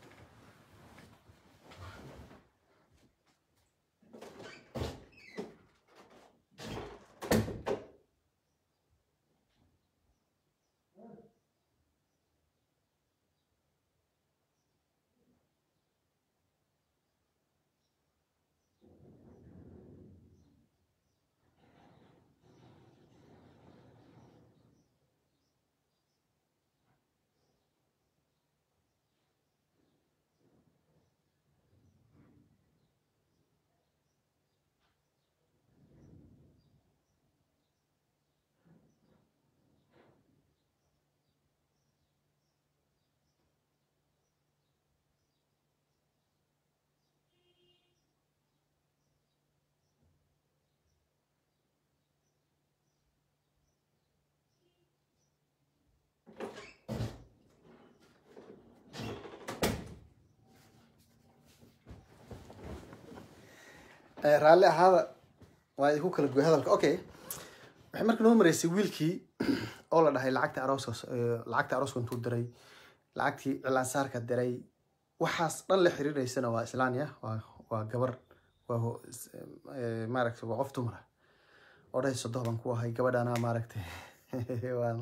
Eh, raalli ahaada waa idinku kala goy hadalka okay waxay marka noo mareysay wiilkii oo la dhahay lacagta arooska eh, lacagta arooska intuu diray lacagtii cilaansaarka diray waxaas dhan la xiriireysana waa islaanya waa waa gabar waa ho- is- eh, maaragtay waa qof dumar ah oo dhahay sodoh baan ku ahay gabadhana maaragtay waan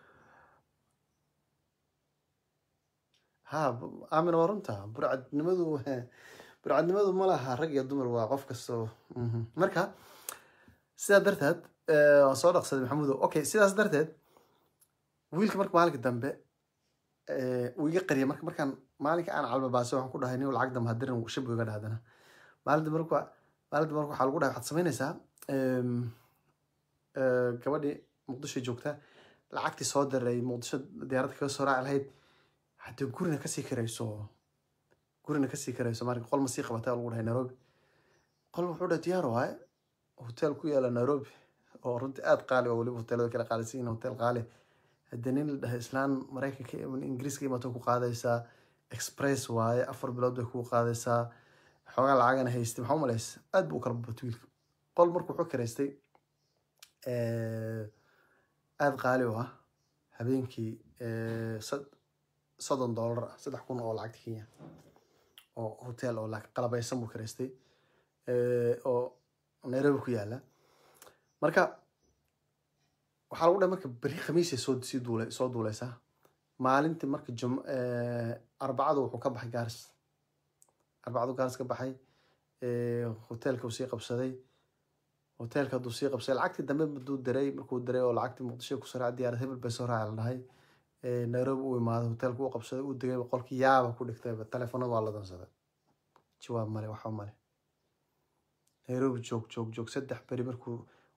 ha b- aamin waa runta burcadnimadu burcadnimadu ma laha rag iyo dumar waa qof kastoo mhm. marka sidaa darteed eh, waan soo dhaqsaday maxamudo okay sidaas darteed wiilka marka maalinka dambe eh, uu iga qariyay marka markaan maalinka aan calbabaasay waxaan ku dhahay nin lacag dambe hadirin shib iga dhahdana maalinta marka maalinta marka waxaa lagu dhahay waxaad samaynaysaa em, eh, gabadhii muqdisho joogta lacagtii soo diray muqdisho diyaaradda kaga soo raaci lahayd haddii gurina kasii karayso gurina kasii karayso marka qol ma sii qabatay lagu dhahay nairobi qol wuxuu dhahay diyaar waaye hotel ku yaala nairobi oo runtii aada qaali oo weliba hoteelada kala qaalisan yihiin hotel qaali haddii nin la dhahay islaan maraykanka ingiriiska imato ku qaadaysaa express waaye afar bilood bay kugu qaadaysaa xoogaa lacagana haystay maxaa umalaysa aad buu u kala babatay wiilka qol markuu wuxuu karaystay eh, aada qaali u ah habeenkii eh, sad- soddon dollar ah saddex kun oo lacagta kenya oo hotel oo lacag qalabaysan buu karaystay eh, oo nairobi ku yaala marka waxaa lagu dhahay marka beri khamiisay soo sii duula soo duuleysaa maalintii marka jum eh, arbacadu wuxuu ka baxay gaaris arbacadu gaaris ka baxay eh, hotelka uu sii qabsaday hotelka hadduu sii qabsaday lacagtii dambe haduu diray markuu diray oo lacagtii muqdisho kusoo raaci diyaarad hebel bay soo raaci la dhahay Eh, nairobi uu imaaday hotelka uu qabsaday uu degay qolkii yaaba ku dhigtayba telefonada waa la dansaday jawaab male waxa male nairobi joog joog joog saddex beri markuu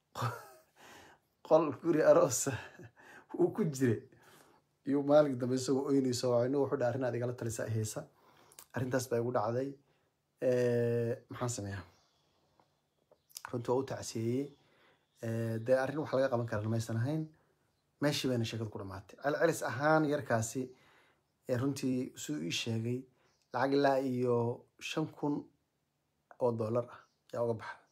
qol guri aroosa uu ku jiray iyo maalin dambe isagoo oynayso waa inu wuxuu dhahay arrin aad igala talisa haysa arrintaas baa igu dhacday Eh, maxaan sameeyaa runtii waa u tacsiyeeyey Eh, dee arrin wax laga qaban karan maysan ahayn meeshii bayna sheekadu ku dhamaatay celcelis ahaan yarkaasi ee runtii siduu ii sheegay lacag ilaa iyo shan kun oo dollar ah yaa uga baxa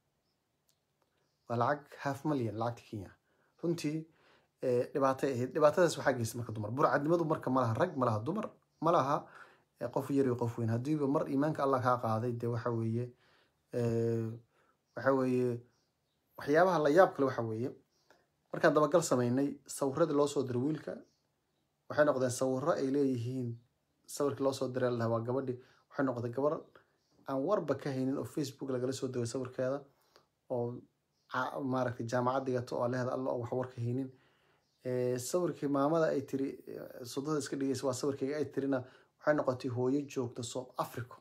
waa lacag half million lacagta kenya runtii eh, dhibaatay ahayd dhibaatadaas waxaa geystay marka dumar burcadnimadu marka ma laha rag ma laha dumar ma laha eh, qof yar iyo qof weyn haddiiba mar iimaanka allah kaa qaaday dee waxa weeye eh, waxa weeye waxyaabaha la yaab kale waxa weeye markaan dabagal sameynay sawiradii loo soo diray wiilka waxay noqdeen sawiro ay leeyihiin sawirkii loo soo diray lahaa waa gabadhi waxay noqotay gabar aan warba ka haynin oo facebook lagala soo degay sawirkeeda oo ca- maaragtay jaamacad dhigato oo leehda alla oo wax war ka haynin Eh, sawirkii maamada ay tiri eh, sodada iska dhigaysa waa sawirkayga ay tirina waxay noqotay hooyo joogta south africa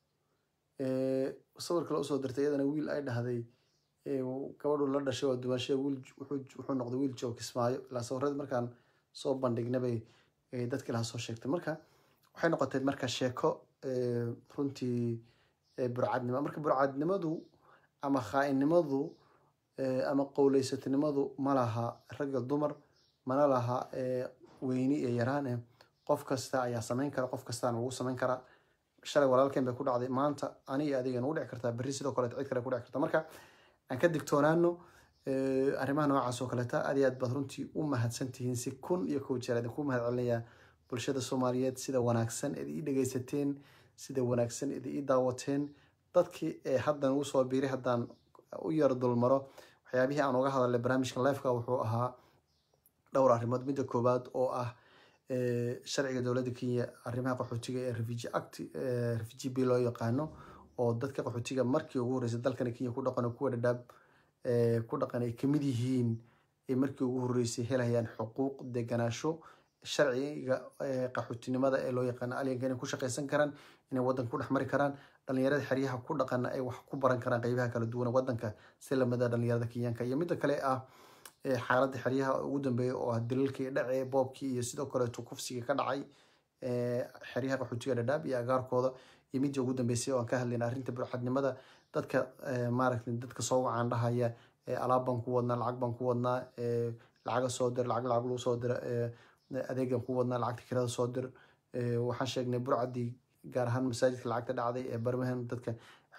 Eh, sawir kale usoo dirtay iyadana wiil ay dhahday eh, gabadhu la dhashay waa dumaashada wiil wuxuu wuxuu noqday wiil joog kismaayo ilaa sawirradii markaan soo bandhignabay eh, dadkii lahaa soo sheegtay marka waxay noqotay marka sheeko eh, runtii eh, burcadnimo marka burcadnimadu ama khaainnimadu eh, ama qowleysatinimadu ma laha ragga dumar mana laha eh, weyni iyo yaraan eh qof kasta ayaa samayn kara qof kastaan ugu samayn kara shalay walaalkeen bay ku dhacday maanta ani iyo adiga nagu dhici kartaa berri sidoo kaleeto cid kale ku dhici karta marka aan ka digtoonaano eh, arrimaha noocaas oo kaleeta aad iyo aad baad runtii u mahadsan tihiin si kun iyo kow jeer idinku mahad celinayaa bulshada soomaaliyeed sida wanaagsan id ii dhegaysateen sida wanaagsan id ii daawateen dadkii ee haddan ugu soo biiray haddaan u yar dulmaro waxyaabihii aan uga hadalnay barnaamijka lifeka wuxuu ahaa dhowr arrimood midda koowaad oo ah eh, sharciga dowladda kenya arrimaha qaxootiga ee refugee act eh, refugee bill loo yaqaano oo dadka qaxootiga markii ugu horreysay dalkani kenya ku dhaqan oo kuwa dhadhaab eh, ku dhaqan ay kamid yihiin ay markii ugu horreysay helayaan xuquuq deganaasho sharciga eh, qaxootinimada ee loo yaqaano alyanka inay ku shaqaysan karaan inay wadanka ku dhex mari karaan dhalinyarada xeryaha ku dhaqana ay wax ku baran karaan qeybaha kala duwan ee wadanka si lamida dhalinyarada kenyaanka iyo midda kale ah eh, xaaladda xeryaha ugu dambeeya oo ah dilalkii dhacee boobkii iyo sidoo kaleeto kufsiga ka dhacay eh, xeryaha qaxootiga dhadhaab iyo agaarkooda iyo midii ugu dambeysay oo aan ka hadlayna arrinta burxadnimada dadka eh, maaragtay dadka soo wacaan dhahaya eh, alaab baan ku wadnaa lacag baan ku wadnaa eh, lacaga soo dir lacag lacag lagu soo dira eh, adeegan ku wadnaa lacagta kirada soo dir Eh, waxaan sheegnay burcadii gaar ahaan masaajidka lacagta dhacday ee barmahan dadka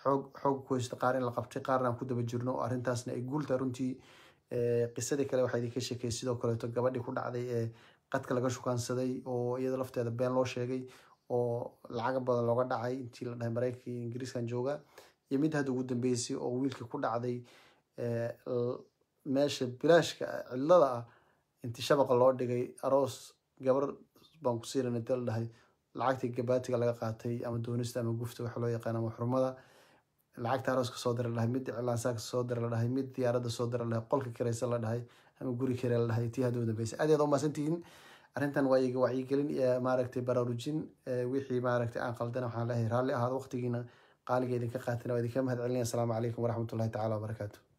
xoog xoog ku haysto qaar in la qabtay qaarna aan ku daba jirno oo arrintaasna ay guulta runtii qisadii kale waxaa idinka sheekay sidoo kaleeto gabadhii ku dhacday ee qadka laga shukaansaday oo iyada lafteeda been loo sheegay oo lacaga badan looga dhacay intii la dhahay maraykanka iyo ingiriiskan jooga iyo mid hadda ugu dambeysay oo wiilkii ku dhacday meesha bilaashka cidlada ah inti shabaqa loo dhigay aroos gabar baan ku siinan inta la dhahay lacagtii gabaatiga laga qaatay ama doonista ama gufta waxa loo yaqaan ama xurmada lacagta arooska soo dira la dhahay mid cilaansaaka soo dira la dhahay mid diyaaradda soo dira la dhahay qolka kiraysa la dhahay ama guri kire la dhahay tii hadda u dambeysay aad iyaad u mahadsantihiin arrintan waa iga wacyigelin iyo maaragtay baraarujin wixii maaragtay aan qaldana waxaan leeyahay raalli ahaad waqtigiina qaaliga idinka qaatina waa idinka mahad celinaya asalaamu calaykum waraxmatullahi tacala wabarakaatu